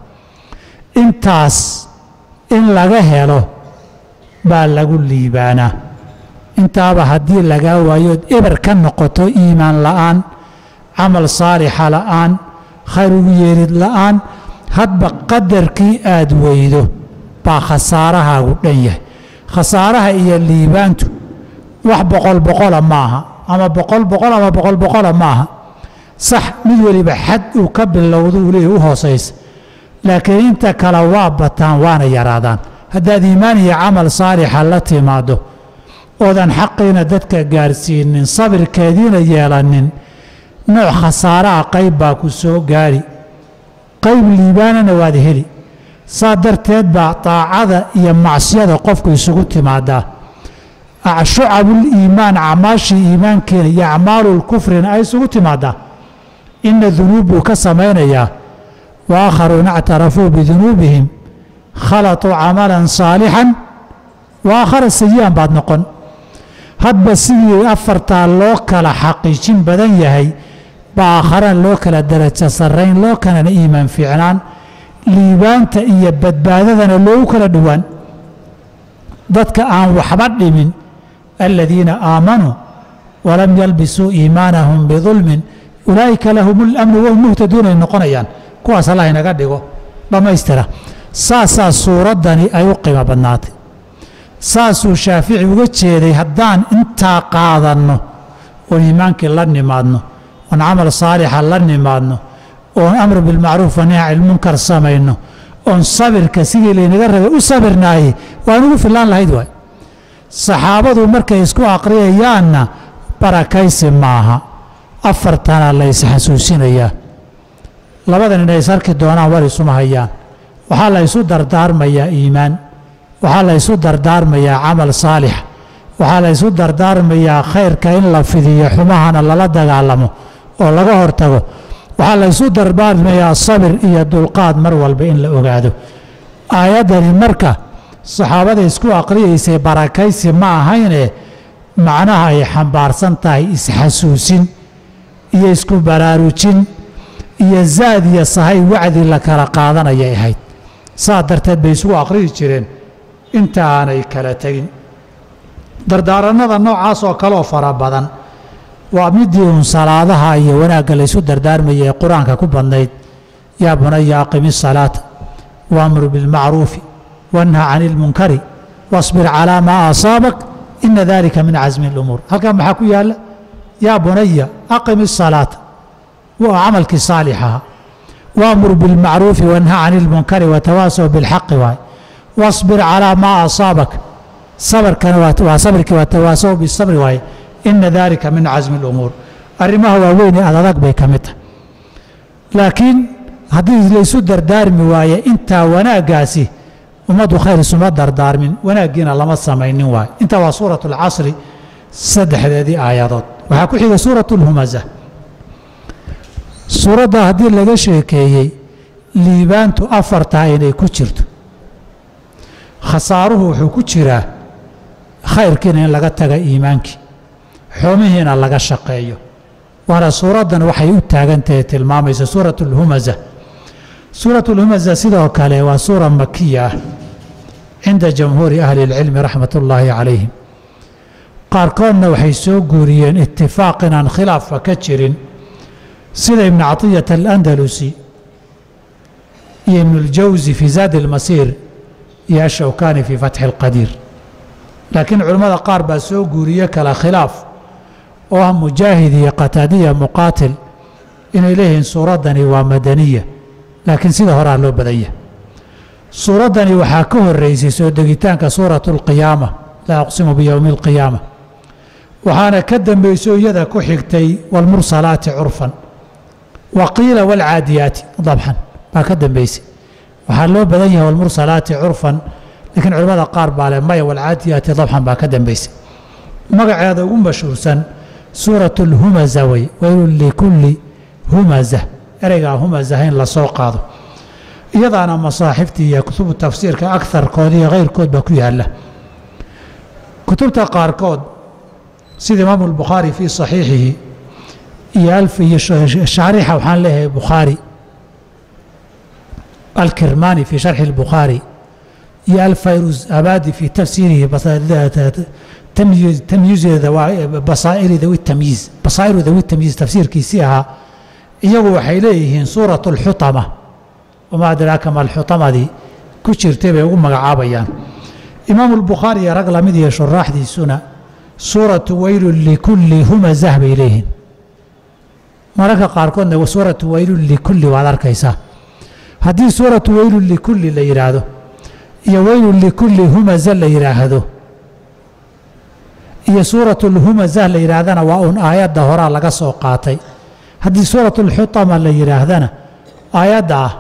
intaas in laga helo baa lagu liibaanaa intaaba haddii lagaa waayood eber ka noqoto iimaan la'aan camal saalixa la'aan khayr ugu yeerid la'aan hadba qadarkii aad weydo baa khasaarahaagu dhan yahay khasaaraha iyo liibaantu wax boqol boqola maaha ama boqol boqol ama boqol boqola maaha sax mid weliba xad uu ka bilowdo uu leeyahy u hoosaysa laakiin inta kale waa bataan waana yaraadaan haddaad iimaan iyo camal saalixa la timaaddo oodan xaqiina dadka gaarsiinin sabirkeediina yeelanin nooc khasaaraha qayb baa ku soo gaadhi qayb liibaanana waad heli saa darteed baa taacada iyo macsiyada qofku isugu timaadaa shucabuliimaan acmaashii iimaankeena iyo acmaalulkufrina ay isugu timaadaa ina dunuub buu ka samaynayaa wa aakharuuna اctarafuu bidunuubihim khalaطuu camalan saalixan wa aakhara sayi'an baad noqon hadba sidii afartaa loo kala xaqiijin badan yahay baa aakharana loo kala darajo sarrayn loo kalana iimaan fiicnaan liibaanta iyo badbaadadana loogu kala dhowaan dadka aan waxba dhimin aladiina aamanuu walam yalbisuu iimaanahum bidulmin ulaa'ika lahum اlamnu wahum muhtaduun ay noqonayaan kuwaas allah inaga dhigo dhammaystira saasaa suuraddani ay u qiimo badnaatay saasuu shaafici uga jeeday haddaan intaa qaadanno oon iimaankii la nimaadno oon camal saalixa la nimaadno oon amru bilmacruuf wa nahy canilmunkar samayno oon sabirka sidii laynaga rabay u sabirnaayey waan ugu fillaan lahayd waay saxaabadu markay isku aqriyayaanna barakaysi maaha afartana la isxasuusinayaa labadan inay is arki doonaan war isuma hayaan waxaa la ysu dardaarmayaa iimaan waxaa la ysu dardaarmayaa camal saalix waxaa la ysu dardaarmayaa khayrka in la fidiyo xumahana lala dagaalamo oo laga hortago waxaa la ysu dardaarmayaa sabir iyo dulqaad mar walba in la ogaado aayaddani marka saxaabada isku aqriyaysay barakaysi ma ahayne macnaha ay xambaarsan tahay isxasuusin iyo isku baraarujin iyo zaad iyo sahay wacdi la kala qaadanayay ahayd saa darteed bay isugu aqriyi jireen inta aanay kala tegin dardaarannada noocaas oo kaleoo fara badan waa midii uun salaadaha iyo wanaagga laysu dardaarmayay ee qur-aanka ku badnayd yaa bunaya aqimi salaata waamur bilmacruufi wanha cani ilmunkari wasbir calaa maa asaabak ina dalika min casmi اlumuur halkan maxaa ku yaalla yaa bunaya aqimi salaata waa camalkii saalixaha waamur bilmacruufi wanha cani ilmunkari watawaasaw bilxaqi waay wasbir calaa maa asaabak sabarkana waa sabirkii watawaasaw bisabri waaye ina dalika min casmi اlumuur arrimaha waaweyn ee adadag bay ka mid tahay laakiin haddii laysu dardaarmi waaye intaa wanaaggaasi ummaddu khayr isuma dardaarmin wanaaggiina lama samaynin waayo intaa waa suurat اlcasri saddexdeedii aayadood waxaa ku xiga suurat اlhumaza suuradda haddii laga sheekeeyey liibaantu afartaa inay ku jirto khasaaruhu wuxuu ku jiraa khayrkiina in laga taga iimaankii xumihiina laga shaqeeyo waana suuraddan waxay u taagantahay tilmaamaysa suurat اlhumaza suurat اlhumaza sidoo kale waa suura makiya ah cinda jamhuuri ahli اlcilmi raxmat ullaahi calayhim qaarkoodna waxay soo guuriyeen itifaaq inaan khilaafa ka jirin sida ibn caطiyata alandalusi iyo ibn اljawsi fii zaadi اlmasiir iyo ashawkani fii fatxi اlqadiir laakiin culimmada qaar baa soo guuriye kala khilaaf oo ah mujaahid iyo qataadiya muqaatil inay leeyihiin suuraddani waa madaniya laakiin sida horaa loo badanya suuraddani waxaa ka horeysay soo degitaanka suuratu اlqiyaama laa aqsimu biyowmi اlqiyaama waxaana ka dambayso iyada ku xigtay wاlmursalaati curfan wa qiila wاlcaadiyaati dabxan baa ka dambaysay waxaa loo badan yahay wاlmursalaati curfan laakiin culimmada qaar baa leh maya wاlcaadiyaati dabxan baa ka dambaysay magaceeda ugu mashhuursan suuraة اlhumaza wey waylun likulli humaza ereygaa humazaha in lasoo qaado iyadaana masaaxiftii iyo kutubu tafsiirka akarkood iyo kayrkood baa ku yaala kutubta qaarkood sida imaamu اlbukhaari fii صaxiixihi iyo alf iyo shaarixa waxaan leeyahay bukhaari alkirmani fii sharxi اlbukhaari iyo alfayruz abadi fii tafsiirihi tamyiizeeda basaa'iri dawi tamyiiz basaa'iru dawi tamyiiz tafsiirkiisii ahaa iyagu waxay leeyihiin suuraة اlxutama wamaa adraaka ma alxutamadii ku jirtay bay ugu magacaabayaan imaamu اlbukhaari iyo rag lamid iyo shuraaxdiisuna suuratu weylun likulli humazah bay leeyihiin mararka qaarkoodna suuratu weylun likulli waad arkaysaa haddii suuratu weylun likulli la yidhaahdo iyo weylun likulli humaza la yidhaahdo iyo suuratu lhumazah la yidhaahdana waa uun aayadda horaa laga soo qaatay haddii suuratu lxutama la yidhaahdana aayadda ah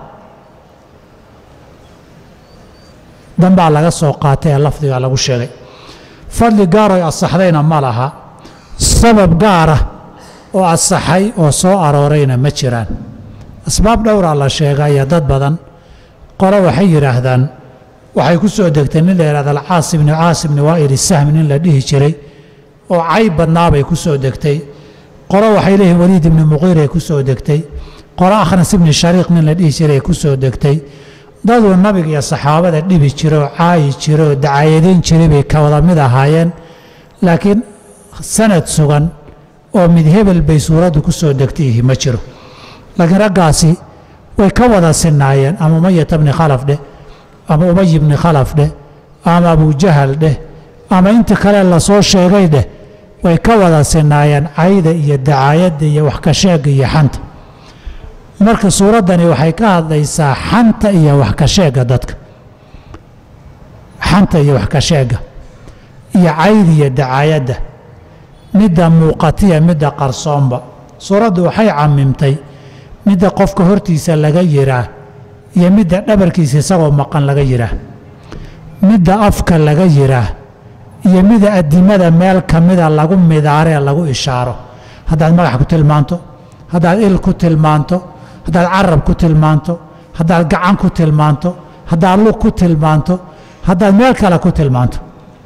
danbaa laga soo qaatay ee lafdiga lagu sheegay fadli gaaroy asaxdayna ma laha sabab gaara oo asaxay oo soo aroorayna ma jiraan asbaab dhowraa la sheegaya dad badan qole waxay yidhaahdaan waxay ku soo degtay nin la yidhahda alcaas ibni caas ibni waa'il sahmi nin la dhihi jiray oo cayb badnaabay ku soo degtay qolo waxay leeyihin waliid ibni muqiiray ku soo degtay qolo akhnas ibni shariiq nin la dhihi jiray ku soo degtay daduu nabiga iyo saxaabada dhibi jira oo caayi jira oo dacaayadayn jiray bay ka wada mid ahaayeen laakiin sanad sugan oo mid hebel bay suuraddu ku soo degtay ihi ma jiro laakiin raggaasi way ka wada sinaayeen ama umayata bni khalaf dheh ama umay bni khalaf dheh ama abujahal dheh ama inta kale lasoo sheegay dheh way ka wada sinaayeen cayda iyo dacaayadda iyo wax ka sheega iyo xanta marka suuraddani waxay ka hadlaysaa xanta iyo wax ka sheega dadka xanta iyo wax ka sheega iyo cayda iyo dacaayadda midda muuqatiya midda qarsoonba suuraddu waxay camimtay midda qofka hortiisa laga yiraa iyo midda dhabarkiisa isagoo maqan laga yiraa midda afka laga yiraa iyo mida adimada meel ka mida lagu midaaree lagu ishaaro haddaad magax ku tilmaanto haddaad il ku tilmaanto haddaad carab ku tilmaanto haddaad gacan ku tilmaanto haddaad lug ku tilmaanto haddaad meel kale ku tilmaanto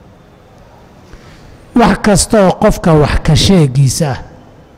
wax kasta oo qofka wax ka sheegiisa ah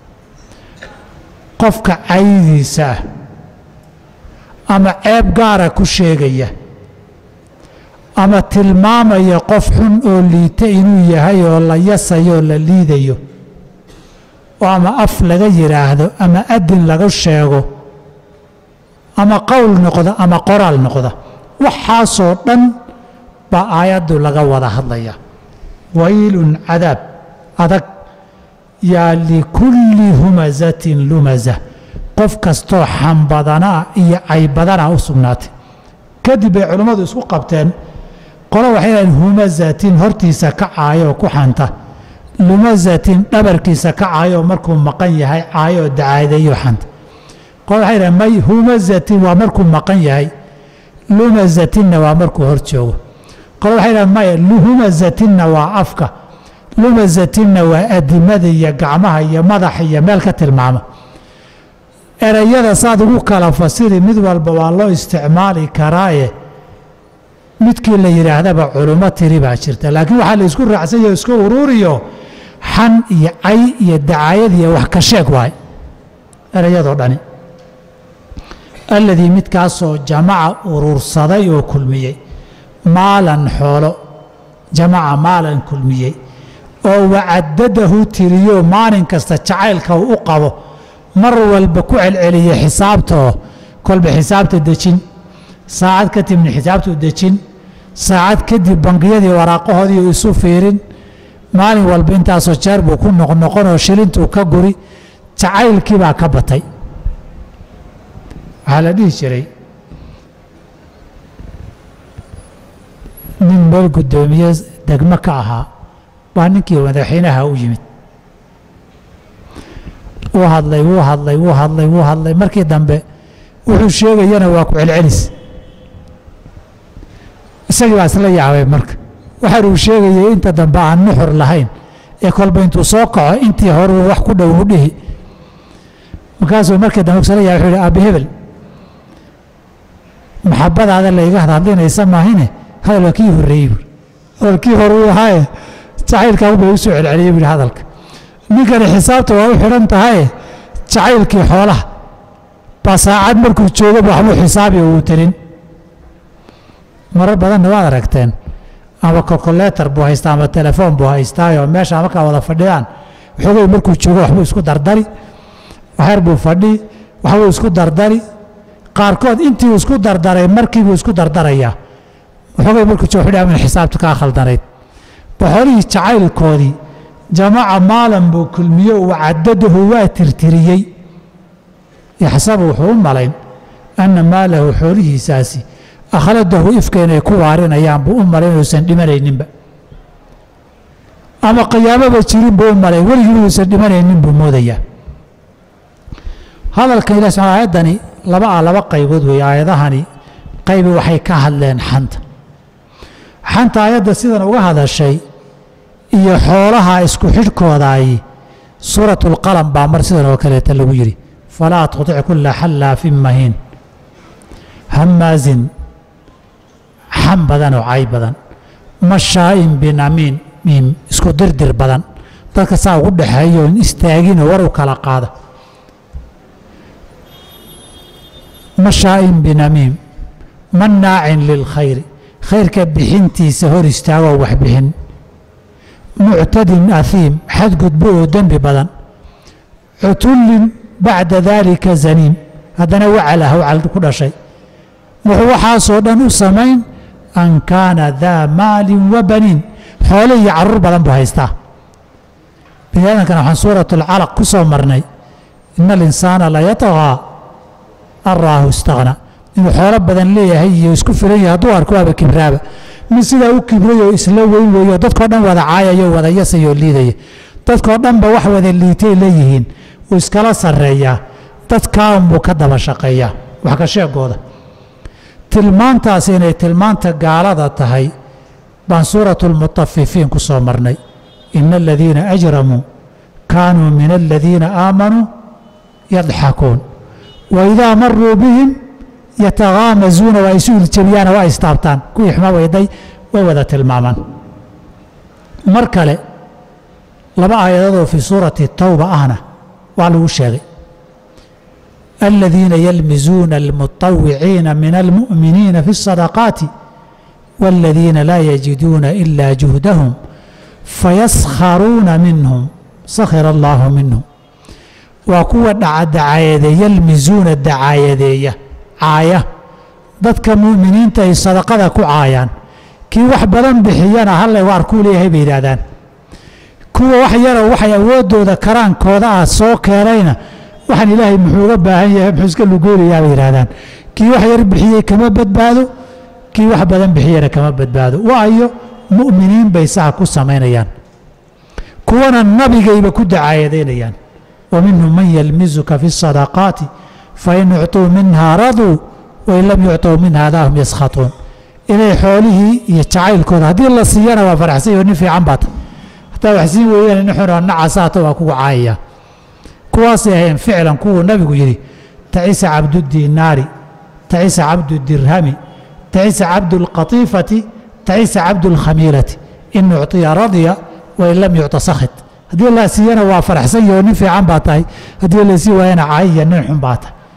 qofka caydiisa ah ama ceeb gaara ku sheegaya ama tilmaamaya qof xun oo liita inuu yahay oo la yasayo oo la liidayo oo ama af laga yidhaahdo ama adin laga sheego ama qowl noqda ama qoraal noqda waxaasoo dhan baa aayaddu laga wada hadlaya waylun cadaab adag yaa likulli humazatin lumaza qof kastoo xambadanaa iyo caybadanaa u sugnaatay kadib bay culimmadu isku qabteen qolo waxay dhahen humazatin hortiisa ka caayoo ku xanta lumazatin dhabarkiisa ka caayoo markuu maqan yahay caayoo dacaadeeyo xanta qolo waxay dhahen may humazatin waa markuu maqan yahay lumazatinna waa markuu hor joogo qolo waxay dhahen maya humazatinna waa afka lumazatinna waa adimada iyo gacmaha iyo madaxa iyo meel ka tilmaama erayada saad ugu kala fasiri mid walba waa loo isticmaali karaaye midkii la yidhaahdaba culummo tiri baa jirta laakiin waxaa la isku raacsanyaho iska uruuriyo xan iyo cay iyo dacaayad iyo wax ka sheeg waay erayadoo dhani alladii midkaasoo jamaca urursaday oo kulmiyey maalan xoolo jamaca maalan kulmiyey oo wacadadahu tiriyo maalin kasta jacaylka uu u qabo mar walba ku celceliya xisaabtaoo kolba xisaabta dejin saacad kadibna xisaabtu dejin saacad kadib bangiyadii waraaqahoodii isu fiirin maalin walba intaasoo jeer buu ku noqnoqonoo shilintuu ka guri jacaylkii baa ka batay waxaa la dhihi jiray nin meel guddoomiye degmo ka ahaa baa ninkii madaxweynaha u yimid wuu hadlay wuu hadlay wuu hadlay wuu hadlay markii dambe wuxuu sheegayana waa ku celcelis isagii baa isla yaabay marka waxaan uu sheegayay inta dambe aan nuxur lahayn ee kolba intuu soo kaco intii hore wax ku dhow u dhihi markaasuu markii dambe isla yaabay wuxuu yihi aabi hebel maxabadaada la iga hadlinaysa maahine hadal waa kii horreeyey buuri hadalkii hore uu ahaaye jacaylkaa ubay u soo celceliyey buuri hadalka ninkani xisaabta waa u xidhan tahaye jacaylkii xoolaha baa saacad markuu joogo waxbuu xisaabi uu telin marar badanna waad aragteen ama kolkoleetar buu haystaa ama telefoon buu haystaayo meesha markaa wada fadhiyaan waxoogay markuu joogo waxbuu isku dardari waxyar buu fadhii waxbuu isku dardari qaarkood intii uu isku dardaray markiibuu isku dardarayaa waxoogay markuu joogo wuxuu dhaha xisaabta kaa khaldanayd boxolihii jacaylkoodii jamaca maalan buu kulmiye uu cadadahu waa tirtiriyey yaxsabu wuxuu u malayn anna maalahu xoolihiisaasi akhladahu ifka inay ku waarinayaan buu u malayn inuusan dhimanayninba ama qiyaamaba jirin buu u malayn weligii inuusan dhimanaynin buu moodayaa hadalkan ilah subxana aayaddani laba ah laba qaybood weeye aayadahani qaybi waxay ka hadleen xanta xanta aayadda sidan uga hadashay iyo xoolaha isku xidhkoodaay suurat اlqalam baa mar sidan oo kaleeta lagu yidhi falaa tuطic kula xallaafin mahiin hamaazin xam badan oo cay badan mashaa'in binamiin miim isku dirdir badan dadka saa ugu dhexeeyo in istaaginoo war u kala qaada mashaa'in binamiim mannaacin lilkhayri khayrka bixintiisa hor istaagoo wax bixin muctadin ahiim xadgudbo oo dembi badan cutullin bacda daalika zaniim haddana wacal ah wacal ku dhashay wuxuu waxaasoo dhan u samayn an kaana daa maalin wa baniin xoole iyo carruur badan buu haystaa bini aadamkana waxaan suurat alcalaq ku soo marnay ina alinsaana la yataqaa an raahu istaqna inuu xoolo badan leeyahay iyo isku filan yahay hadduu arko waaba kibraaba mid sidaa u kibray oo isla weyn weeyo dadkao dhan wada caayaya o wada yasaya oo liidaya dadkao dhanba wax wada liitay leeyihiin uu iskala sarreeyaa dadkaa unbuu ka daba shaqeeyaa wax ka sheegooda tilmaantaas inay tilmaanta gaalada tahay baan suuratu lmutafifiin ku soo marnay ina aladiina ajramuu kaanuu min aladiina aamanuu yadxakuun wa idaa maruu bihim yataghaamazuuna waa isu iljabiyaana waa istaabtaan kuwii xuma weyday way wada tilmaamaan mar kale laba aayadoodoo fii suurati tawba ahna waa lagu sheegay aladiina yalmizuuna almuطawiciina min almu'miniina fi الsadaqaati wاladiina laa yajiduuna ila juhdahum fayaskharuuna minhum sakhira allahu minhum waa kuwa dhacadacayadeeya yalmizuuna dacaayadeeya caaya dadka mu'miniinta ay sadaqada ku caayaan kii wax badan bixiyana hallay waar kuu leeyahay bay yidhaahdaan kuwa wax yaroo waxay awooddooda karaankooda ah soo keenayna waxaan ilaahay muxuu uga baahan yahay muxuu iska lugoolayaa bay yidhahdaan kii wax yar bixiyey kama badbaado kii wax badan bixiyana kama badbaado waayo mu'miniin bay saha ku samaynayaan kuwana nabigayba ku dacaayadaynayaan wa minhum man yalmizuka fi الsadaqaati fain ucطuu minha raduu wain lam yucطuu minha daa hum yaskhatuun inay xoolihii iyo jacaylkooda haddii la siiyana waa faraxsan yaho nin fiican baata haddaa wax siin weeyaan nin xunoo nacasaata waa kugu caayaya kuwaasay ahayn ficlan kuwuu nabigu yidhi tacisa cabdudinaari tacisa cabdudirhami tacisa cabdulqatiifati tacisa cabdulkhamiilati in ucطiya radya wain lam yucطa sakhit haddii la siiyana waa faraxsan yaho nin fiican baa tahay haddii la sii waayana caayiya nin xun baa tahay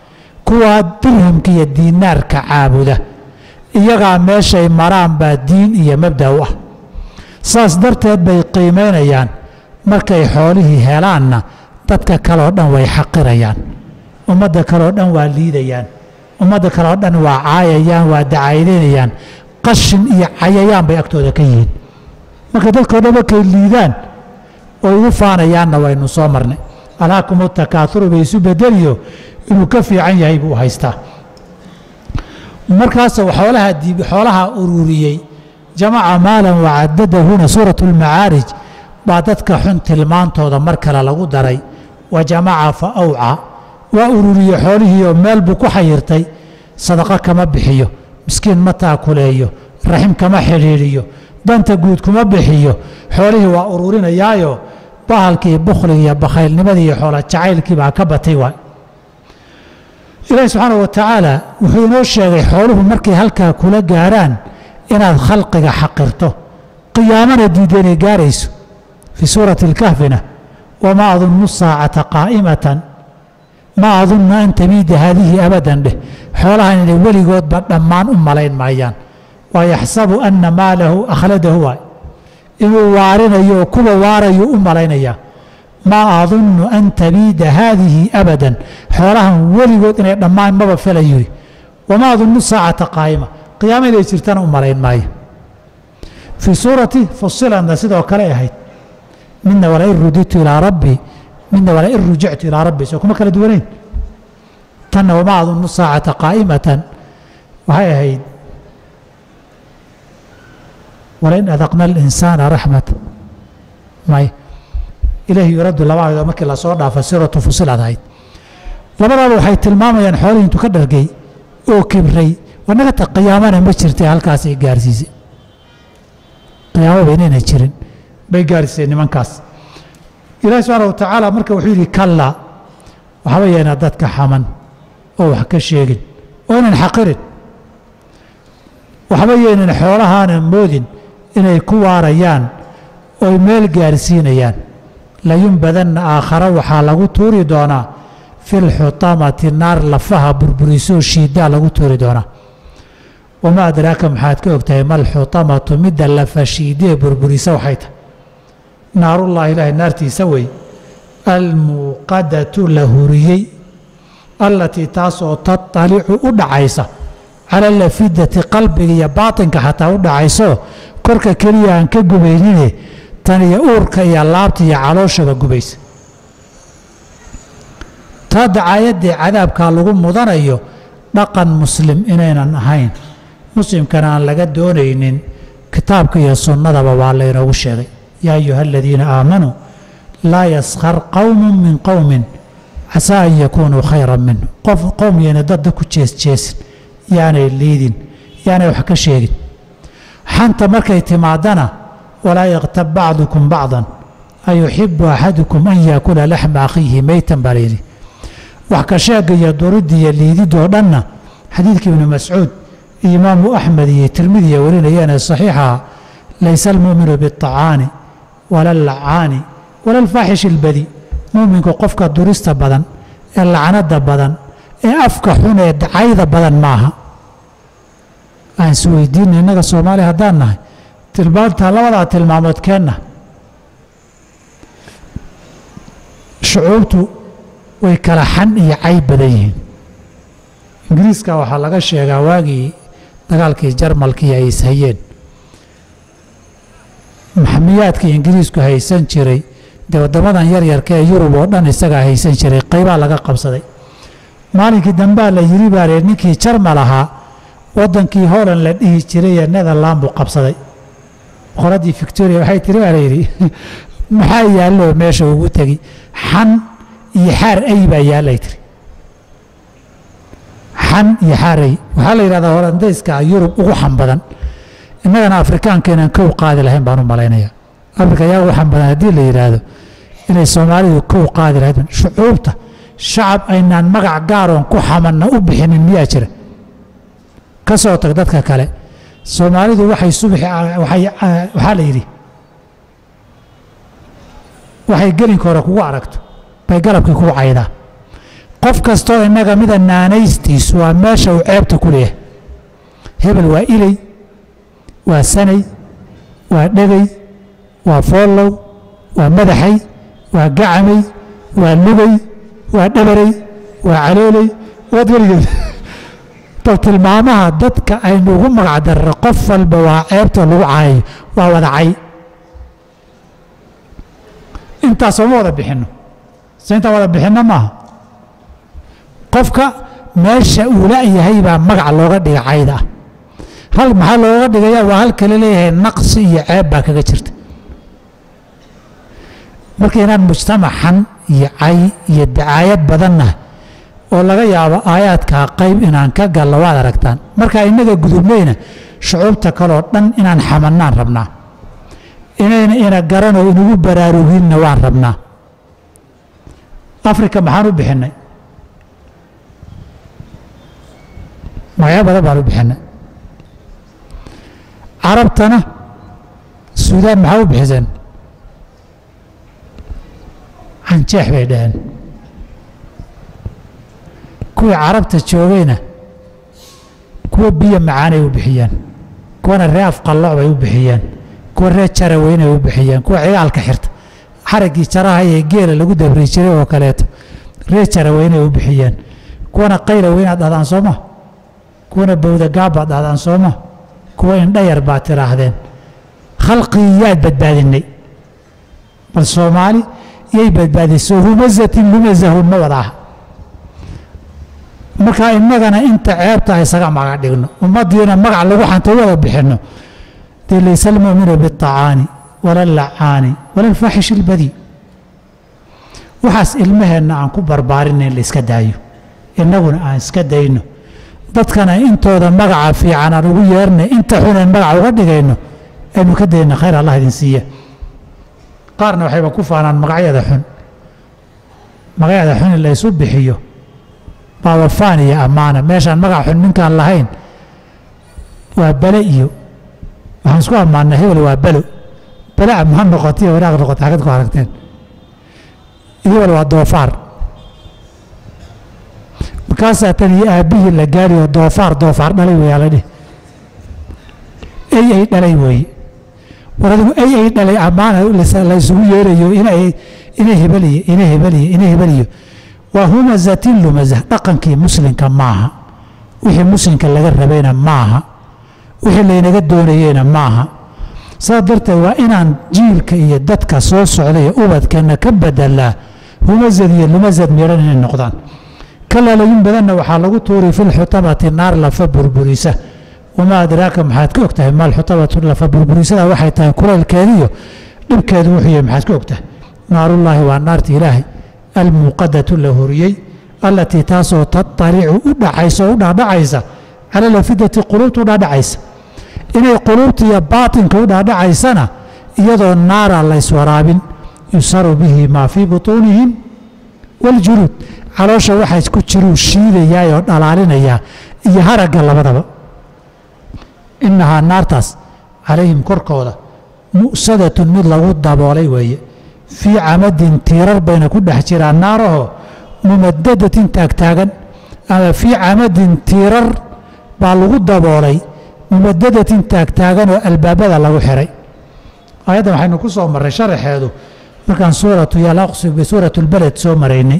kuwaa dirhamka iyo diinaarka caabuda iyagaa meeshay maraan baa diin iyo mabda u ah saas darteed bay qiimaynayaan markay xoolihii helaanna dadka kaleoo dhan way xaqirayaan ummadda kaleoo dhan waa liidayaan ummadda kaleoo dhan waa caayayaan waa dacaydaynayaan qashin iyo cayayaan bay agtooda ka yihiin marka dadkao dhan markay liidaan oo igu faanayaanna waynu soo marnay alhaakumu takaaturu bay isu bedeliyo inuu ka fiican yahay buu haystaa markaasuu xoolaha diib xoolaha ururiyey jamaca maalan wacadadahuna suuratu lmacaarij baa dadka xun tilmaantooda mar kale lagu daray wa jamaca fa awca waa ururiye xoolihii oo meel buu ku xayirtay sadaqo kama bixiyo miskiin ma taakuleeyo raxim kama xidhiidhiyo danta guud kuma bixiyo xoolihii waa ururinayaayo bahalkii bukhliga iyo bakhaylnimadii iyo xoola jacaylkii baa ka batay waay ilaahi subxaana wa tacaala wuxuu inoo sheegay xooluhu markay halkaa kula gaarhaan inaad khalqiga xaqirto qiyaamana diidda inay gaarayso fii suurati alkahfina wamaa adunnu saacata qaa'imatan maa adunnu an tamiida haadihi abadan dheh xoolahan inay weligoodba dhammaan u malayn maayaan waa yaxsabu anna maalahu akhladahu waay inuu waarinayo oo kuwa waarayuu u malaynayaa maa adunnu an tabiida haadihi abadan xoolahan weligood inay dhammaan maba felayuri wamaa adunnu saacata qaa'ima qiyaama inay jirtana u malayn maayo fii suurati fusiladna sidoo kale ahayd midna walain ruditu ilaa rabbii midna walain rujictu ilaa rabbii soo kuma kala duwanayn tanna wamaa adunnu saacata qaa'imatan waxay ahayd walain adaqna alinsaana raxmat may ilaahi yuraddu laba ayadoo markii lasoo dhaafa siratu fusilad ahayd labadaaba waxay tilmaamayaan xoolihii intuu ka dhargay oo kibray wanagata qiyaamana ma jirtay halkaasay gaarsiisay qiyaamaba inayna jirin bay gaarsiisay nimankaas ilaahi subxaana wa tacaala marka wuxuu yidhi kalla waxba yeena dadka xaman oo wax ka sheegin oo inan xaqirin waxba yeynan xoolahaana moodin inay ku waarayaan oy meel gaarsiinayaan layunbadanna aakhare waxaa lagu tuuri doonaa fi lxutamati naar lafaha burburisoo shiidaa lagu tuuri doonaa wamaa adraaka maxaad ka ogtahay malxutamatu midda lafa shiidee burburisa waxay tahay naarullahi ilaahay naartiisa wey almuuqadatu la huriyey allatii taasoo tatalicu u dhacaysa cala lafidati qalbiga iyo baatinka xataa u dhacayso korka keliya aan ka gubaynine tan iyo uurka iyo laabta iyo calooshaba gubaysa taa dacaayadee cadaabkaa lagu mudanayo dhaqan muslim inaynan ahayn muslimkana aan laga doonaynin kitaabka iyo sunnadaba waa laynoogu sheegay yaa ayuha aladiina aamanuu laa yaskhar qowmun min qowmin casaa an yakuunuu khayran minhu qof qowm yayna dadda ku jeesjeesin yaanay liidin yaanay wax ka sheegin xanta markay timaadana walaa yaktab bacdukum bacdan ayuxibu axadukum an yaakula laxma akhiihi meytan baa layidhi wax ka sheega iyo duridda iyo liididoo dhanna xadiidka ibnu mascuud iyo imaamu axmed iyo tirmidiya warinayeene saxiixaha laysa almu'minu biاطacaani wala allacaani wala alfaaxish ilbadi mu'minku qofka durista badan ee lacnada badan ee afka xun ee dacayda badan maaha aan isweydiina innaga soomaaliya haddaan nahay tilmaantaa labadaa tilmaamood keenna shucuubtu way kala xan iyo cayb badan yihiin ingiriiska waxaa laga sheegaa waagii dagaalkii jarmalkii ay ishayeen maxamiyaadkii ingiriisku haysan jiray dee waddamadan yaryarka ee yurub oo dhan isagaa haysan jiray qaybaa laga qabsaday maalinkii dambaa la yiri baa reer ninkii jarmal ahaa waddankii holand la dhihi jiray ee netherland buu qabsaday boqoraddii victoria waxay tiri baa layidhi maxaa yaallo meesha ugu tegi xan iyo xaar ay baa yaallay tiri xan iyo xaar ay waxaa la yidhahdaa holandayska yurub ugu xan badan innagana afrikaanka inaan kow qaadi lahayn baan u malaynaya afrika ayaa ugu xan badan haddii la yidhaahdo inay soomaalidu kow qaadi lahayd shucuubta shacab aynaan magac gaaroon ku xamanna u bixinin miyaa jira ka soo tag dadka kale soomaalidu waxay subaxi waxaa la yidhi waxay gelinka hore kugu aragto bay galabkii kugu caydaa qof kastoo innaga mida naanaystiisu waa meesha uu ceebta ku leeyahay hebel waa iley waa sanay waa dhegay waa foollow waa madaxay waa gacamay waa lugay waa dhabarey waa calooley waad weligeed bal tilmaamaha dadka aynu ugu magac darra qof walba waa ceebta lagu caayayo waa wadacay intaasoo ma wada bixinno se intaan wada bixinno maaha qofka meesha uu la'yahay baa magac looga dhiga cayda ah hal maxaa looga dhigaya waa halkala leeyahay naqsi iyo ceeb baa kaga jirta marka inaan mujtamacan iyo cay iyo dacaayad badannahay oo laga yaabo aayaadkaa qayb inaan ka gallo waad aragtaan marka innaga gudubnayna shucuubta kaleo dhan inaan xamannaan rabnaa inayna ina garanoo inagu baraaruginna waan rabnaa afrika maxaan u bixinnay magacyo badan baan u bixinnay carabtana suudaan maxaa u bixiseen canjeex bay dhaheen kuwii carabta joogayna kuwa biyo macaanay u bixiyeen kuwana ree afqalloc bay u bixiyeen kuwa ree jaraweynay u bixiyeen kuwa cigaalka xirta xaraggii jaraha ee geela lagu dabri jiray oo kaleeto ree jaraweynay u bixiyeen kuwana qayla weynaad dhahdaan sooma kuwana bawdagaab baad dhahdaan sooma kuwa indhayar baad tidhaahdeen khalqigii yaad badbaadinay bal soomaali yay badbaadisay humazatin lumazahun ma wada aha markaa innagana inta ceebta isaga magac dhigno ummaddiina magac lagu xanta wada bixinno dee laysa almu'minu biاطacaani wala allacaani wala alfaaxish ilbadii waxaas ilmaheenna aan ku barbaarinay in la iska daayo innaguna aan iska dayno dadkana intooda magaca fiican aan ugu yeernay inta xuneen magaca uga dhigayno aynu ka dayna khayr allah idin siiya qaarna waxayba ku faanaan magacyada xun magacyada xun in la ysu bixiyo baaba faan iyo ammaana meeshaan magac xun ninkaan lahayn waa bale iyo waxaan isku ammaannay hebel waa belo bale ammaan noqotay iyo wanaaq noqotay xagad ku aragteen hebel waa doofaar markaasaa tan iyo aabbihii la gaari oo doofaar doofaar dhalay weeyaa la dhih ey ay dhalay weeye war adigu ey ay dhalay ammaana la isugu yeerayo inay ina hebeliyo ina hebeliyo ina hebeliyo waa humazatin lumazah dhaqankii muslimka maaha wixii muslimka laga rabayna maaha wixii laynaga doonayeyna maaha saa darteed waa inaan jiilka iyo dadka soo socday ee ubadkeenna ka bedelaa humazad iyo lumazad miidhan inay noqdaan kalalayin badanna waxaa lagu tuuri fi lxutabati naar lafa burburisa wamaa adraaka maxaad ka og tahay maal xutabatu lafa burburisada waxay tahay kulaylkeediyo dhibkeedu wuxuu yahay maxaad ka og tahay naarullaahi waa naarta ilaahay almuuqadatu la horiyey allatii taasoo tatalicu u dhacaysa oo u dhaadhacaysa cala lafidati quluubta u dhaadhacaysa inay quluubta iyo baatinka u dhaadhacaysana iyadoo naara la yswaraabin yusaru bihi maa fii butuunihim waljuluud caloosha waxaa ku jiruu shiidayaa oo dhalaalinayaa iyo haragga labadaba innahaa naartaas calayhim korkooda mu'sadatun mid lagu daboolay weeye fii camadin tiirar bayna ku dhex jiraan naarahoo mumadadatin taagtaagan ama fii camadin tiirar baa lagu daboolay mumadadatin taagtaagan oo albaabada lagu xiray aayaddan waxaynu ku soo marray sharaxeedu markaan suuratu yalaqsi bisuuratu lbaled soo maraynay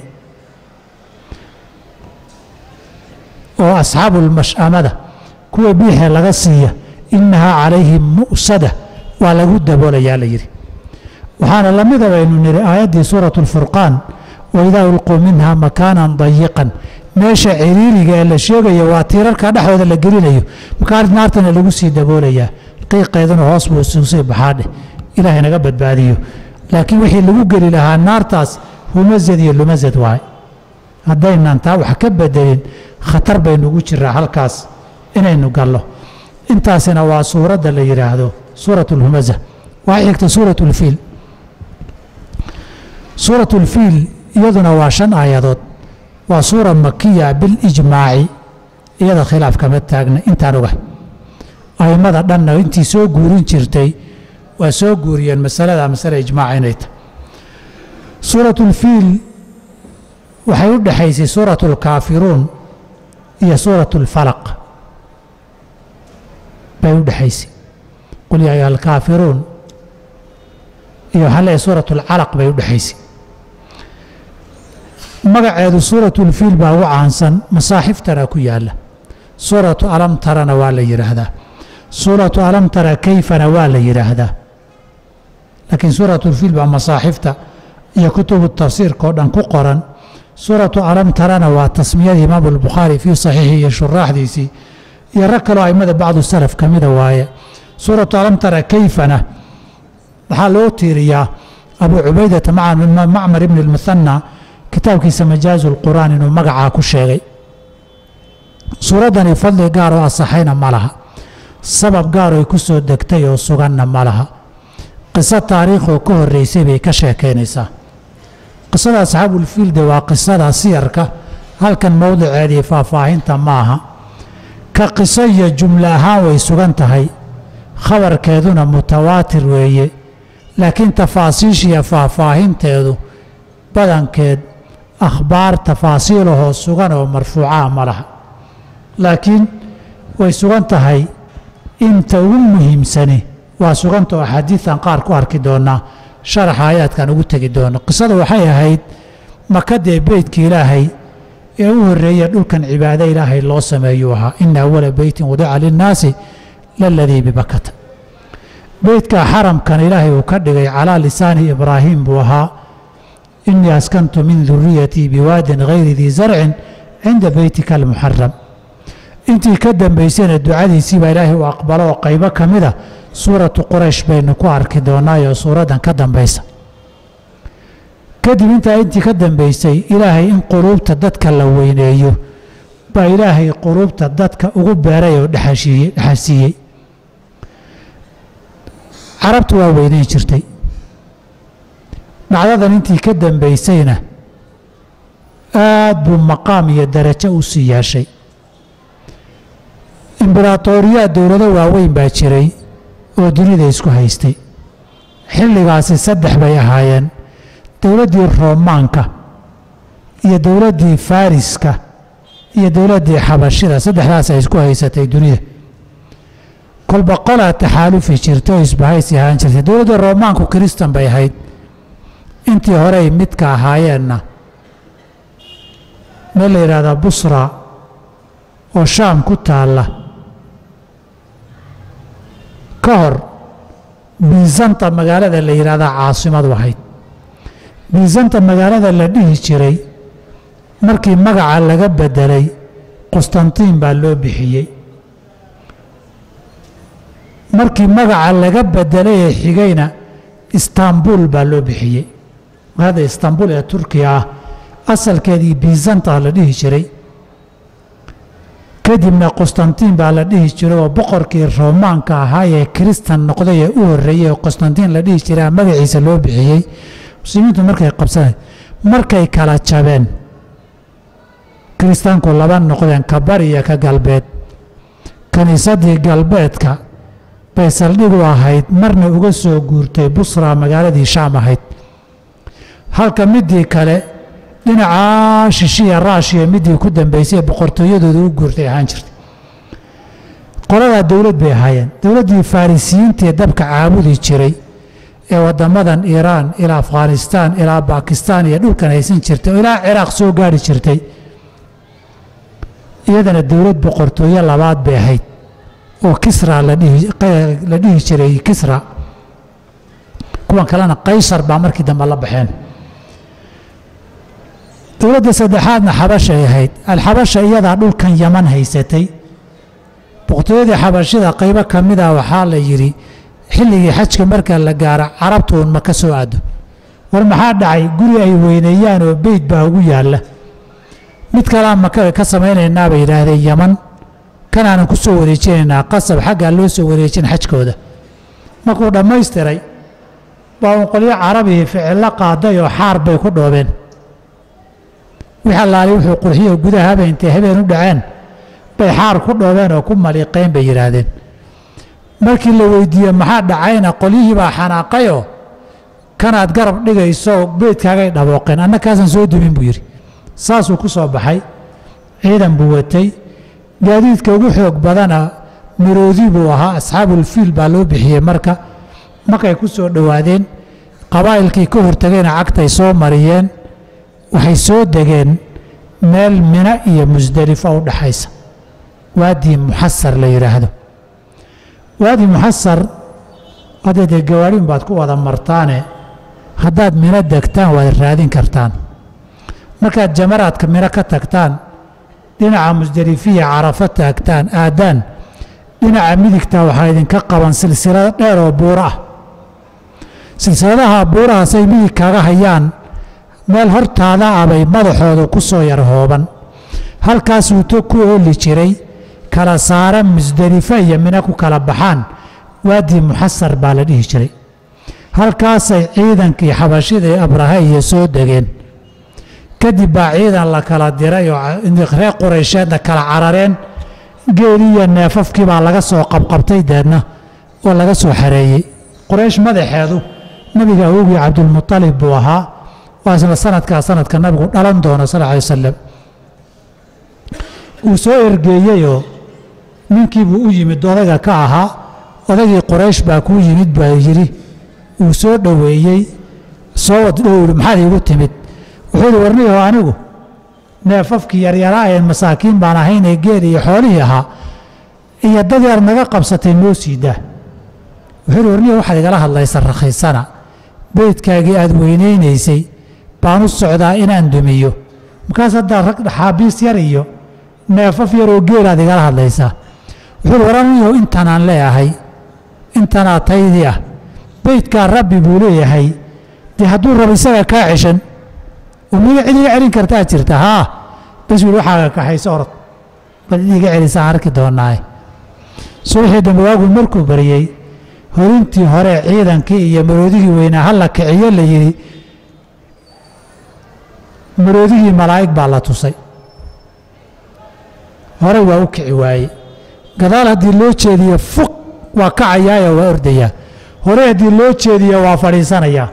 oo asxaabu lmash'amada kuwa biixee laga siiya innahaa calayhim mu'sada waa lagu daboolayaa la yidhi waxaana la mida baynu nidhi aayaddii suuratu alfurqaan waidaa ulquu minha makaanan dayiqan meesha ciriiriga ee la sheegayo waa tiirarka dhexdooda la gelinayo markaa naartana lagu sii daboolayaa qiiqeeduna hoos buu isugu sii baxaadheh ilaahay naga badbaadiyo laakiin wixii lagu geli lahaa naartaas humazad iyo lumazad waay haddaynan taa wax ka bedelin khatar baynugu jiraa halkaas inaynu gallo intaasina waa suuradda la yidhaahdo suurat اlhumaza waxay xigta suurat اlfiil suurat اlfiil iyaduna waa shan aayadood waa suura makiya bilijmaaci iyada khilaaf kama taagna intaan oga a'immada dhanna intii soo guurin jirtay waa soo guuriyeen masalada masale ijmaaca inay tahay suurat اlfiil waxay u dhexaysay suuratu alkaafiruun iyo suuratu alfalaq bay u dhexaysay qul yaa ayuha alkaafiruun iyo waxaa leeyahay suuratu alcalaq bay u dhexaysay magaceedu suuratulfiil baa ugu caansan masaaxiftana ku yaalla suuratu alam tarana waa la yidhaahdaa suuratu alam tara kayfana waa la yidhaahdaa laakiin suuratulfiil baa masaaxifta iyo kutubu tafsiirka oo dhan ku qoran suuratu alam tarana waa tasmiyadii imaamu albukhaari fii saxiixi iyo shuraaxdiisii iyo rag kaloo aimada bacdu salaf ka mida waaye suuratu alam tara kayfana waxaa loo tiiriyaa abu cubaydata macmar ibni lmuhanna kitaabkiisa majaazu lqur'aan inuu magacaa ku sheegay suuraddani fadli gaar oo asaxayna ma laha sabab gaar oy ku soo degtay oo suganna ma laha qiso taariikhoo ka horreysay bay ka sheekaynaysaa qisada asxaabulfiilde waa qisada siyarka halkan mowdiceedii faahfaahinta ma aha ka qiso iyo jumlo ahaan way sugan tahay khabarkeeduna mutawaatir weeye laakiin tafaasiishiya faahfaahinteedu badankeed akhbaar tafaasiilahoo sugan oo marfuucaha ma laha laakiin way sugan tahay inta ugu muhiimsani waa suganta oo axaadiidan qaar ku arki doonaa sharaxa aayaadkan ugu tegi doono qisada waxay ahayd makadee beytka ilaahay ee u horreeya dhulkan cibaado ilaahay loo sameeyuu ahaa ina awala beytin wadica linnaasi laladii bibakata beytka xaramkan ilaahay uu ka dhigay calaa lisaani ibraahim buu ahaa inii askantu min duriyatii biwaadin hayri dii zarcin cinda beytika almuxaram intii ka dambaysayna ducadiisii baa ilaahay uu aqbalo oo qaybo ka mida suuratu quraysh baynu ku arki doonaayoo suuraddan ka dambaysa kadib intaa intii ka dambaysay ilaahay in quluubta dadka la weyneeyo baa ilaahay quluubta dadka ugu beeray oo dhexasiiyey carabtu waa weyneyn jirtay dhacdadan intii ka dambaysayna aad buu maqaam iyo darajo u sii yeeshay imberaatooriyaa dowlado waaweyn baa jiray oo dunida isku haystay xilligaasi saddex bay ahaayeen dowladdii roomaanka iyo dowladdii fariska iyo dowladdii xabashida saddexdaas ay isku haysatay dunida kolba qolaa taxaalufi jirtay oo isbahaysi ahaan jirtay dowladda roomaanku kiristan bay ahayd intii horey midka ahaayeenna meel la yidhaahdaa busra oo shaam ku taalla ka hor biisanta magaalada la yidhahdaa caasimadu ahayd biisanta magaalada la dhihi jiray markii magaca laga bedelay qustantiin baa loo bixiyey markii magaca laga bedelay ee xigayna istaanbul baa loo bixiyey hadda istaanbul ee turkiya ah asalkeedii biisanta la dhihi jiray kadibna qustantiin baa la dhihi jiray oo boqorkii roomaanka ahaa ee kiristan noqday ee u horreeyey oo qustantiin la dhihi jiray magaciisa loo bixiyey muslimiintu markay qabsanay markay kala jabeen kiristaanku laba noqdeen ka bari iyo ka galbeed kiniisaddii galbeedka bay saldhigu ahayd marna uga soo guurtay busra magaaladii shaam ahayd halka midii kale dhinacaa shishiya raashiya midii ku dambaysay ee boqortooyadooda u guurtay ahaan jirtay qoladaa dowlad bay ahaayeen dowladdii farisiyiintii dabka caabudi jiray ee waddamadan iiraan ilaa afghanistaan ilaa bakistaan iyo dhulkan haysan jirtay oo ilaa ciraaq soo gaari jirtay iyadana dowlad boqortooyo labaad bay ahayd oo kisra la dhihi jiray kisra kuwan kalena qaysar baa markii dambe la baxeen dowladda saddexaadna xabashay ahayd alxabasha iyadaa dhulkan yaman haysatay boqortooyadii xabashida qaybo ka mida waxaa la yidhi xilligii xajka marka la gaaro carabtuun ma ka soo aado war maxaa dhacay guri ay weyneeyaan oo beyd baa ugu yaalla mid kalea maka ka samaynaynaa bay yidhaahdeen yaman kanaanan ku soo wareejinaynaa qasab xaggaa loo soo wareejin xajkooda markuu dhammaystiray baa uun qolyo carabihii ficillo qaaday oo xaar bay ku dhoobeen wix allaali wuxuu qurxiyo gudaha habeen intay habeen u dhaceen bay xaar ku dhoobeen oo ku maliiqeen bay yidhaahdeen markii la weydiiye maxaa dhacayna qolyihii baa xanaaqayoo kanaad garab dhigayso beydkaagay dhabooqeen anna kaasaan soo dumin buu yidhi saasuu ku soo baxay ciidan buu watay gaadiidka ugu xoog badana maroodi buu ahaa asxaabulfiil baa loo bixiyey marka markay ku soo dhowaadeen qabaa'ilkii ka hortagayna cagtay soo mariyeen waxay soo degeen meel mina iyo musdelifo u dhaxaysa waadii muxasar la yidhaahdo waadi muxasar hadda dee gawaadhin baad ku wada martaane haddaad mino degtaan waad raadin kartaan markaad jamaraadka mino ka tagtaan dhinaca musdelifiya carafo taagtaan aadaan dhinaca midigta waxaa idinka qaban silsilado dheer oo buuro ah silsiladaha buurahaasay midig kaaga hayaan meel hortaada abay madaxooda ku soo yar hooban halkaasuu to ku ooli jiray kala saara musdelifo iyo mino ku kala baxaan waadii muxasar baa la dhihi jiray halkaasay ciidankii xabashida ee abraha iyo soo degeen kadib baa ciidan la kala diray oo reer quraysheedna kala carareen geeli iyo neefafkii baa laga soo qabqabtay deedna oo laga soo xareeyey quraysh madaxeedu nabiga awogii cabdulmualib buu ahaa waa isla sanadkaa sanadka nabigu dhalan doono sal ly wasalam uu soo ergeeyeyoo ninkiibuu u yimid odayga ka ahaa odaygii quraysh baa kuu yimid baa yidhi uu soo dhoweeyey soo waddhowri maxaad iigu timid wuxuu yidhi warniyaho anigu neefafkii yaryaraa een masaakiin baan ahaynee geel iyo xoolihii ahaa iyo dad yar naga qabsatay noo siidaa wuxuu yidhi warniyaho waxaad igala hadlaysa rakhaysana beydkaagii aad weynaynaysay baan u socdaa inaan dumiyo markaas haddaa rag xaabiis yar iyo neefaf yaroo geelaad igala hadlaysaa wuxuu yidhi waraniyaho intanaan leeyahay intanaa taydii ah beydkaa rabbi buu leeyahay dee hadduu rabo isaga kaa ceshan umiga cid iga celin kartaa jirta haa bas wiil waxaaga kaxayso orod bal cid iga celisaan arki doonaaye subaxii dambe waagu markuu baryey horintii hore ciidankii iyo maroodigii weynaa halla kiciyo la yidhi maroodigii malaa'ig baa la tusay hore waa u kici waaye gadaal haddii loo jeediyo fuq waa kacayaayoo waa ordayaa hore haddii loo jeediyo waa fadhiisanayaa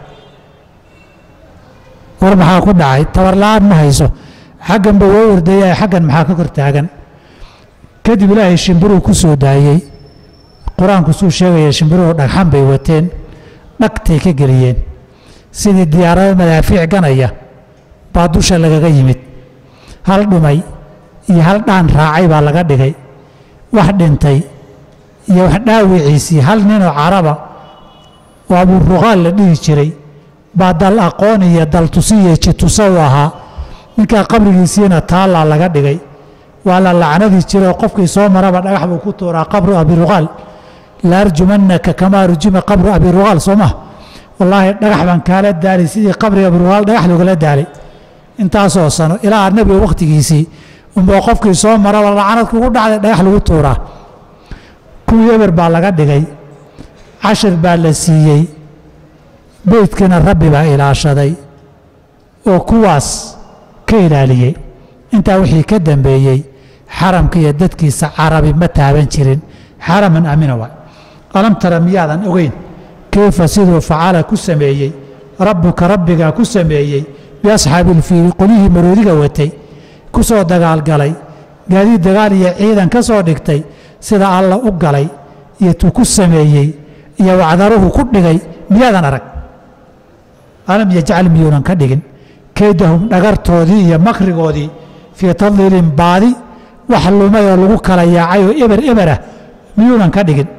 war maxaa ku dhacay tabarla-aan ma hayso xagganba waa ordayaa xaggan maxaa ka kor taagan kadib ilaahay shimbiruu ku soo daayey qur-aanku suu sheegaya shimbiruhu dhagxan bay wateen dhagtay ka geliyeen sidii diyaarado madaafiic ganaya baa dusha lagaga yimid hal dhumay iyo hal dhaan raacay baa laga dhigay wax dhintay iyo wax dhaawiciisii hal ninoo caraba oo abuuruqaal la dhihi jiray baa dal aqoon iyo dal tusi iyo jitusa u ahaa ninkaa qabrigiisiina taallaa laga dhigay waa la lacnadii jiroo qofkii soo maraba dhagax buu ku tuuraa qabru abiruqaal la arjumannaka kamaa rujima qabru abiruqaal soo maha wallaahi dhagax baan kaala daalay sidii qabri abiruqaal dhagax loogala daalay intaasoo sano ilaa nebiga wakhtigiisii unboo qofkii soo maraba lacnad kugu dhacday dhagax lagu tuuraa kuwii eber baa laga dhigay cashir baa la siiyey beydkana rabbi baa ilaashaday oo kuwaas ka ilaaliyey intaa wixii ka dambeeyey xaramka iyo dadkiisa carabi ma taaban jirin xaraman amina waay alam tara miyaadan ogeyn kayfa siduu facala ku sameeyey rabbuka rabbigaa ku sameeyey biasxaabi ilfiili qolyihii maroodiga watay ku soo dagaalgalay gaadiid dagaal iyo ciidan ka soo dhigtay sida alla u galay iyo tuu ku sameeyey iyo wacdaruhu ku dhigay miyaadan arag alam yajcal miyuunan ka dhigin kaydahum dhagartoodii iyo makrigoodii fii tadliilin baadi wax lumay oo lagu kala yaacay oo eber eberah miyuunan ka dhigin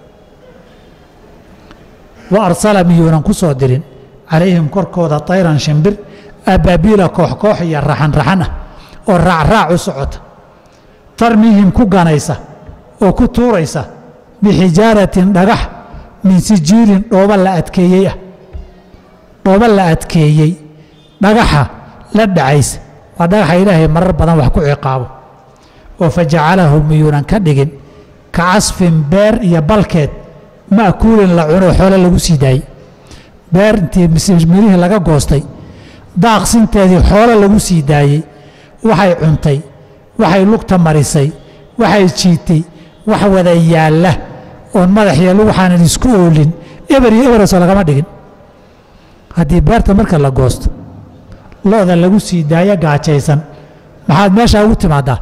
wa arsala miyuunan ku soo dirin calayhim korkooda tayran shimbir abaabiila koox koox iyo raxan raxan ah oo raacraac u socota tarmiihim ku ganaysa oo ku tuuraysa bixijaaratin dhagax min sijiilin dhooba la adkeeyey ah dhooba la adkeeyey dhagaxa la dhacaysa waa dhagaxa ilaahay marar badan wax ku ciqaabo oo fa jacalahu miyuunan ka dhigin ka casfin beer iyo balkeed ma'kuulin la cuno xoole lagu sii daayey beer intii mirihii laga goostay daaqsinteedii xoole lagu sii daayey waxay cuntay waxay lugta marisay waxay jiitay wax wada yaalla oon madaxiyo lug waxaanan isku oolin eber iyo eberesoo lagama dhigin haddii beerta marka la goosto lo-da lagu sii daayo gaajaysan maxaad meeshaa ugu timaaddaa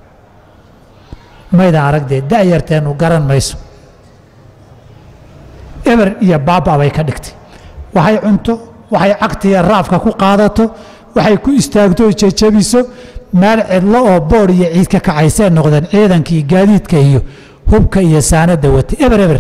mayda aragdee da'yarteennu garan mayso eber iyo baaba bay ka dhigtay waxay cunto waxay cagtiya raafka ku qaadato waxay ku istaagto oo jejabiso meel cidlo oo boodh iyo ciid ka kacaysee noqdeen ciidankii gaadiidka iyo hubka iyo saanadda watay eber eber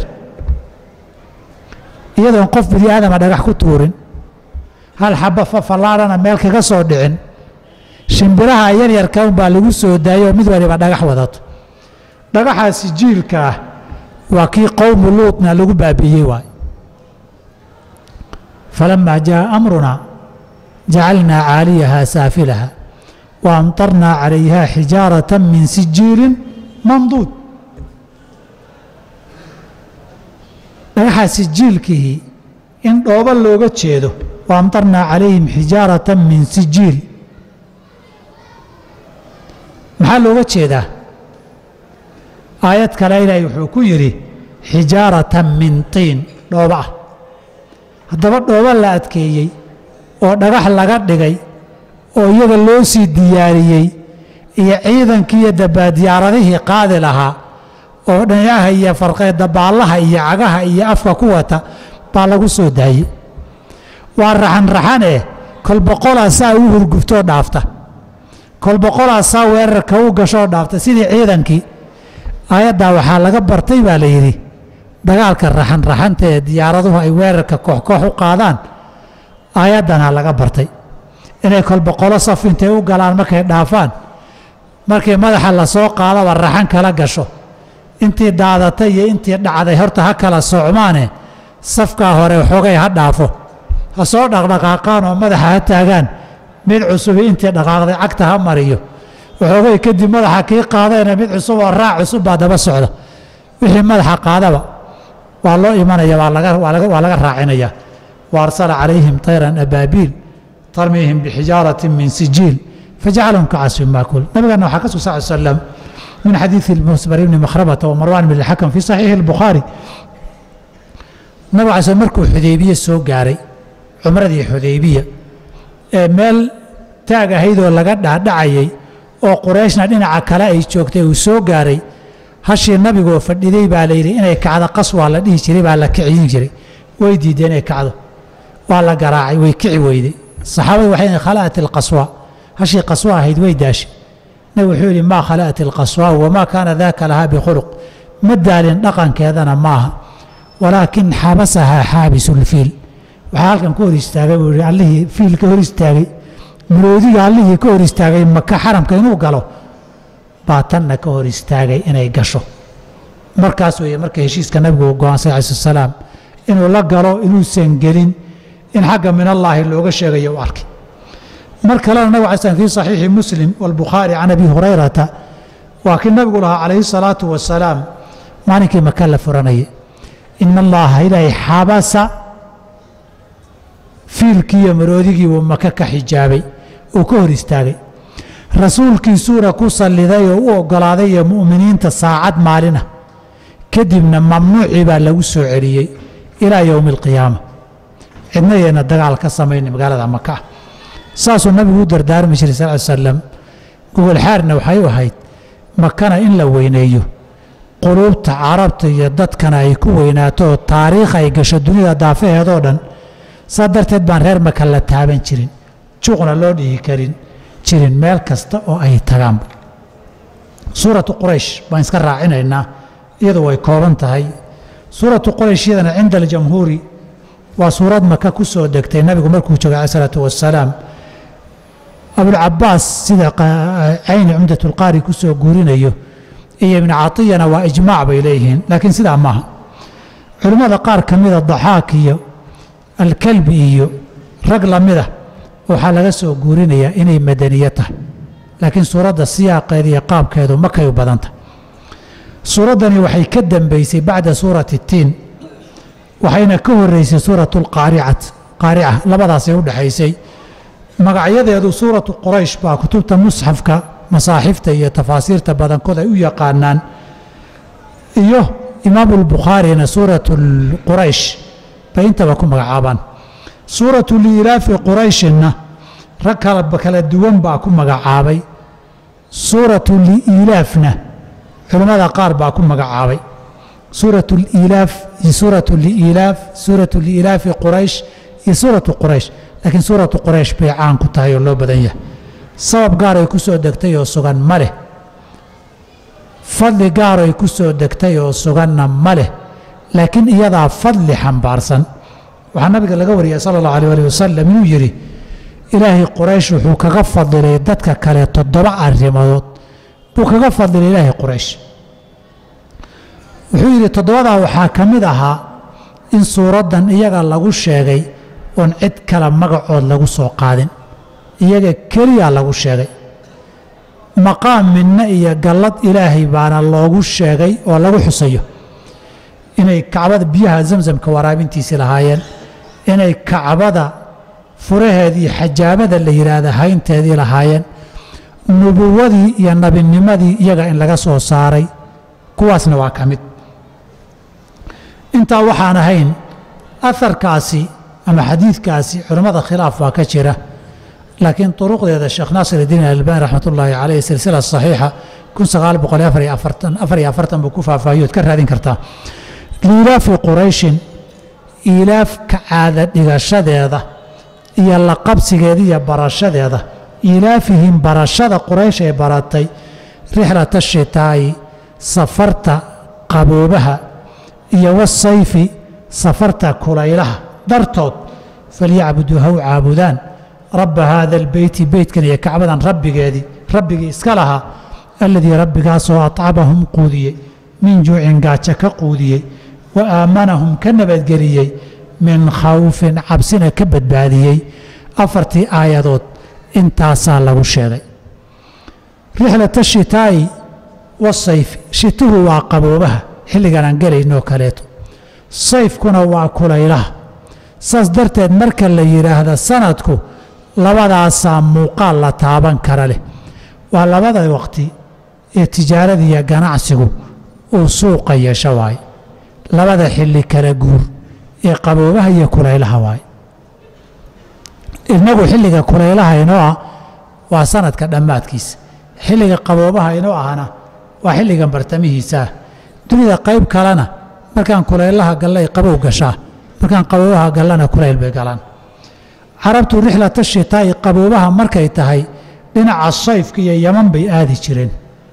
iyadoon qof bini aadama dhagax ku tuurin hal xaba fafallaadhana meel kaga soo dhicin shimbiraha yaryarka unbaa lagu soo daayoo mid waliba dhagax wadato dhagaxaasi jiilka ah waa kii qowmu luutna lagu baabi'iyey waay falamaa jaa amrunaa jacalnaa caaliyahaa saafilaha wa amtarnaa calayhaa xijaarata min sijiilin manduud dhagaxaa sijiilkihii in dhoobo looga jeedo wa amtarnaa calayhim xijaarata min sijiil maxaa looga jeedaa aayad kale ilaahay wuxuu ku yidhi xijaaratan min tiin dhoobo ah haddaba dhoobo la adkeeyey oo dhagax laga dhigay oo iyaga loo sii diyaariyey iyo ciidankii iyo dabaadiyaaradihii qaadi lahaa oo dhinacaha iyo farqeedabaallaha iyo cagaha iyo afka ku wata baa lagu soo daayey waa raxan raxan eh kol boqolaa saa u hurguftoo dhaafta kol boqolaa saa weerarka u gashoo dhaafta sidii ciidankii aayaddaa waxaa laga bartay baa la yidhi dagaalka raxan raxanta ee diyaaraduhu ay weerarka kooxkoox u qaadaan aayaddanaa laga bartay inay kol boqolo saf intay u galaan markay dhaafaan markii madaxa lasoo qaadaba raxan kala gasho intii daadatay iyo intii dhacday horta ha kala socmaane safkaa hore xoogay ha dhaafo ha soo dhaqdhaqaaqaan oo madaxa ha taagaan mid cusubi intii dhaqaaqday cagta ha mariyo waxoogay kadib madaxa kii qaadayna mid cusub oo raac cusub baa daba socda wixii madaxa qaadaba waa loo imanaya waa laga raacinaya wa arsala calayhim tayran abaabiil tarmiihim bixijaaratin min sijiil fajacalahum ka casfin maakul nabigana waxaa ka sug sal slam min xadiidi musbar ibni makhramata wa marwan bn اlxakam fi saxiixi اlbukhaari nabig cala markuu xudaybiye soo gaaray cumradii xudaybiya ee meel taag ahaydoo laga dhaadhacayay oo qurayshna dhinaca kale ay joogtay uu soo gaaray hashii nabigoo fadhiday baa layidhi inay kacdo qaswaa la dhihi jiray baa la kicin jiray way diideen inay kacdo waa la garaacay way kici weyday saxaabadu waxay yihin khala'at ilqaswa hashii qaswa ahayd way daashay nabig wuxuu yidhi maa khala'at ilqaswa wamaa kaana daaka lahaa bikhuluq ma daalin dhaqankeedana maaha walaakin xabasahaa xaabisulfiil waxaa halkan ka hor istaagay buu yidhi allihii fiil ka hor istaagay muloodiga allihii ka hor istaagay maka xaramka inuu galo baa tanna ka hor istaagay inay gasho markaas weeye marka heshiiska nabigu go-aansay calayi salaam inuu la galo inuusan gelin in xagga min allaahi looga sheegayo u arkay mar kalena nabig alay slam fii saxiixi muslim walbukhaari can abi hurayrata waa kii nabigu lahaa calayhi salaatu wasalaam maalinkii maka la furanayay ina allaha ilaahay xabasa fiilkii iyo maroodigii buu maka ka xijaabay uu ka hor istaagay rasuulkiisuuna ku salliday oo u oggolaaday iyo mu'miniinta saacad maalina kadibna mamnuucii baa lagu soo celiyey ilaa yowmi alqiyaama cidna yayna dagaal ka samayna magaalada maka ah saasuu nabigu u dardaarmi jiray sal ly slam gogolxaarna waxay u ahayd makana in la weyneeyo quluubta carabta iyo dadkana ay ku weynaato oo taariikh ay gasho dunida daafaheedoo dhan saa darteed baan reer maka la taaban jirin juuqna loo dhihi karin jirin meel kasta oo ay tagaanba suuratu quraysh baan iska raacinaynaa iyadu way kooban tahay suuratu quraysh iyadana cinda aljamhuuri waa suurad maka ku soo degtay nabigu markuu joogay cala isalaatu wassalaam abulcabaas sida cayni cumdatulqaari ku soo guurinayo iyo ibnu catiyana waa ijmaac bay leeyihiin laakiin sidaa maaha culimmada qaar ka mida daxaak iyo alkalbi iyo rag lamida waxaa laga soo guurinayaa inay madaniyo tahay laakiin suuradda siyaaqeeda iyo qaabkeedu makay u badanta suuraddani waxay ka dambeysay bacda suurati tiin waxayna ka horeysay suuratu lqaaricat qaarica labadaasay u dhexaysay magacyadeedu suuratu quraysh baa kutubta musxafka masaaxifta iyo tafaasiirta badankood ay u yaqaanaan iyo imaamu lbukhaarina suuratu quraysh bay intaba ku magacaabaan suuratu liilaafi qurayshinna rag kala kala duwan baa ku magacaabay suuratu liilaafna culimmada qaar baa ku magacaabay suuratu liilaaf iyo suuratu liilaaf suuratu liilaafi quraysh iyo suuratu quraysh laakiin suuratu quraysh bay caan ku tahay oo loo badan yahay sabab gaar ay ku soo degtay oo sugan ma leh fadli gaar ay ku soo degtay oo suganna ma leh laakiin iyadaa fadli xambaarsan waxaa nabiga laga wariyay sala allahu alay alih wasalam inuu yidhi ilaahay quraysh wuxuu kaga fadilay dadka kale toddoba arrimadood buu kaga fadilay ilaahay quraysh wuxuu yidhi toddobadaa waxaa ka mid ahaa in suuraddan iyaga lagu sheegay oon cid kale magacood lagu soo qaadin iyaga keliya lagu sheegay maqaam midna iyo gallad ilaahay baana loogu sheegay oo lagu xusayo inay kacbada biyaha zamzamka waraabintiisii lahaayeen inay kacbada furaheedii xajaabada la yidhaahda haynteedii lahaayeen nubuwadii iyo nabinimadii iyaga in laga soo saaray kuwaasna waa ka mid intaa waxaan ahayn aharkaasi ama xadiidkaasi culimmada khilaaf waa ka jira laakiin turuqdeeda sheekh naasir iddiin albani raxmat ullaahi caleyh silsila saxiixa kun sagaal boqol afar iyo afartan afar iyo afartan buu ku faahfaahiyood ka raadin kartaa liilaafi qurayshin iilaafka caada dhigashadeeda iyo la qabsigeeda iyo barashadeeda iilaafihim barashada quraysh ay baratay rixlata shitaa'i safarta qaboobaha iyo wasayfi safarta kulaylaha dartood falyacbuduu ha u caabudaan rabba haada albeyti beytkan iyo kacbadan rabbigeedii rabbigii iska lahaa alladii rabbigaasoo acamahum quudiyey min juucin gaajo ka quudiyey wa aamanahum ka nabadgeliyey min khawfin cabsina ka badbaadiyey afartii aayadood intaasaa lagu sheegay rixlata shitaa'i wasayfi shituhu waa qaboobaha xilligan aan gelaynoo kaleeto sayfkuna waa kulaylaha saas darteed marka la yidhaahda sanadku labadaasaa muuqaal la taaban kara leh waa labada waqti ee tijaarada iyo ganacsigu uu suuqa yeesho waaye labada xilli kala guur ee qaboobaha iyo kulaylaha waaye inagu xilliga kulaylaha inoo ah waa sanadka dhammaadkiisa xilliga qaboobaha inoo ahna waa xilligan bartamihiisaah dunida qayb kalena markaan kulaylaha gallay qabow gashaa markaan qaboobaha gallana kulayl bay galaan carabtu rixlata shitaa'i qaboobaha markay tahay dhinaca sayfka iyo yaman bay aadi jireen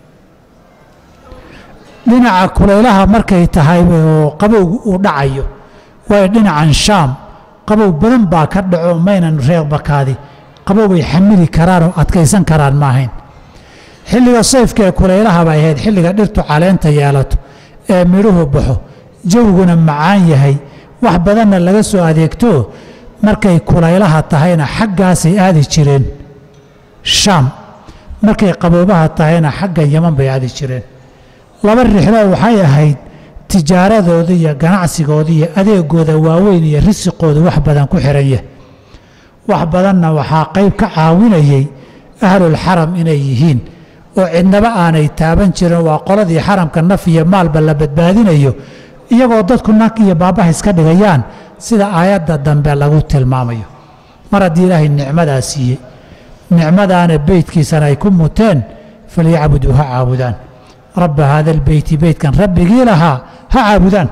dhinaca kulaylaha markay tahay oo qabowgu uu dhacayo waayo dhinacan shaam qabow badan baa ka dhaco maynan reeqbakaadi qabow bay xamili karaan oo adkaysan karaan ma ahayn xilliga sayfka ee kulaylaha bay ahayd xilliga dhirtu caleenta yeelato ee midhuhu baxo jawguna macaan yahay wax badanna laga soo adeegto markay kulaylaha tahayna xaggaasay aadi jireen shaam markay qaboobaha tahayna xagga yaman bay aadi jireen laba rixlo waxay ahayd tijaaradooda iyo ganacsigooda iyo adeegooda waaweyn iyo risiqooda wax badan ku xiran yahay wax badanna waxaa qayb ka caawinayay ahlulxaram inay yihiin oo cidnaba aanay taaban jirin waa qoladii xaramka naf iyo maalba la badbaadinayo iyagoo dadku nag iyo baabbaha iska dhigayaan sida aayadda dambe lagu tilmaamayo mar haddii ilaahay nicmadaa siiyey nicmadaana beydkiisana ay ku muteen falyacbuduu ha caabudaan rabba haada albeyti beytkan rabbigii lahaa ha caabudaan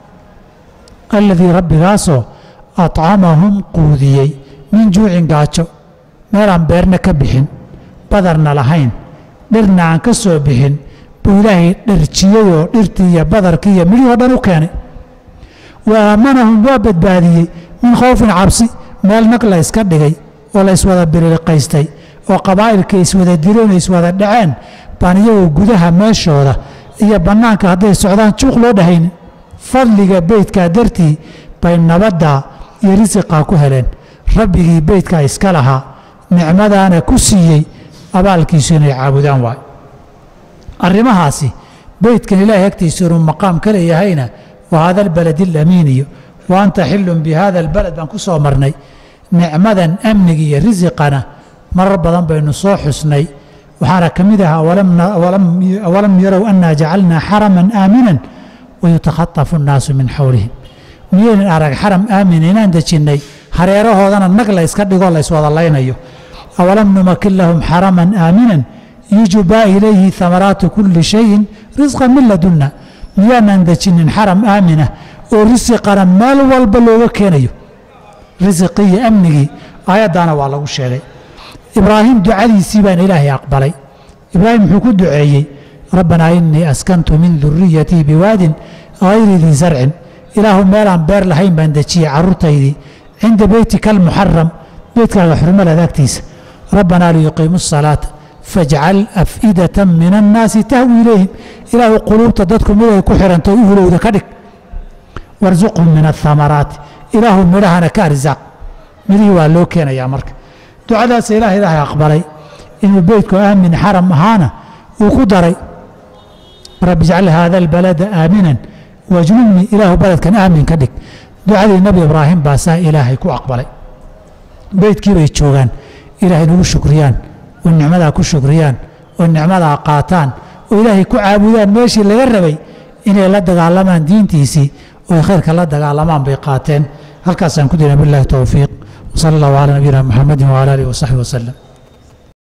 alladii rabbigaasoo acamahum quudiyey min juucin gaajo meelaan beerna ka bixin badarna lahayn dhirna aan ka soo bixin buu ilaahay dharjiyeyoo dhirtii iyo badarkii iyo midhii oo dhan u keenay wa aamanahum waa badbaadiyey min khowfin cabsi meel nag la yska dhigay oo la yswada biriliqaystay oo qabaa'ilka iswada dileen oo iswada dhaceen baan iyagoo gudaha meeshooda iyo bannaanka hadday socdaan juuq loo dhahaynin fadliga beydkaa dartii bay nabaddaa iyo risiqaa ku heleen rabbigii beydkaa iska lahaa nicmadaana ku siiyey abaalkiisu inay caabudaan waay arrimahaasi beydkan ilaahay agtiisa inuu maqaam ka leeyahayna wa haada albaladi alamiiniyo wa anta xillun bi hada albalad baan ku soo marnay nicmadan amniga iyo risiqana marar badan baynu soo xusnay waxaana ka mid ah awalam yarow annaa jacalnaa xaraman aaminan wayutakhatafu annaasu min xawlihim miyaynan arag xaram aamin inaan dejinnay hareerahoodana nag la yska dhigoo la yswada laynayo awalam numakin lahum xaraman aaminan yujbaa ilayhi hamaraatu kulli shayin risqan min ladunna miyaanan dejinin xaram aamina oo risiqana meel walba looga keenayo risiqii iyo amnigii aayaddaana waa lagu sheegay ibraahim ducadiisii baana ilaahay aqbalay ibraahim muxuu ku duceeyey rabbanaa inii askantu min duriyatii biwaadin hayri dii sarcin ilaahu meelaan beer lahayn baan dejiyey carruurtaydii cinda beytika almuxaram beytkaaga xurmaleed agtiisa rabbanaa liyuqiimu asalaata fajcal af'idatan min annaasi tahwi ilayhim ilaahu quluubta dadku mid ay ku xiranto u hulowda ka dhig warsuqhum min athamaraati ilaahu midhahana ka arsaaq midhihii waa loo keenayaa marka ducadaasa ilaah ilaahay aqbalay inuu beytku aamin xaram ahaana uu ku daray rabbi ijcal haada albalada aaminan wajnubnii ilaahu baledkan aamin ka dhig ducadii nebi ibraahim baa saa ilaahay ku aqbalay beytkii bay joogaan ilaahay nagu shukriyaan oo nicmadaa ku shukriyaan oo nicmadaa qaataan oo ilaahay ku caabudaan meeshii laga rabay inay la dagaalamaan diintiisii oo khayrka la dagaalamaan bay qaateen halkaasaan ku dina billahi towfiiq wsala allahu calaa nabiyina muxamedin wcala alihi wasaxbi wasalem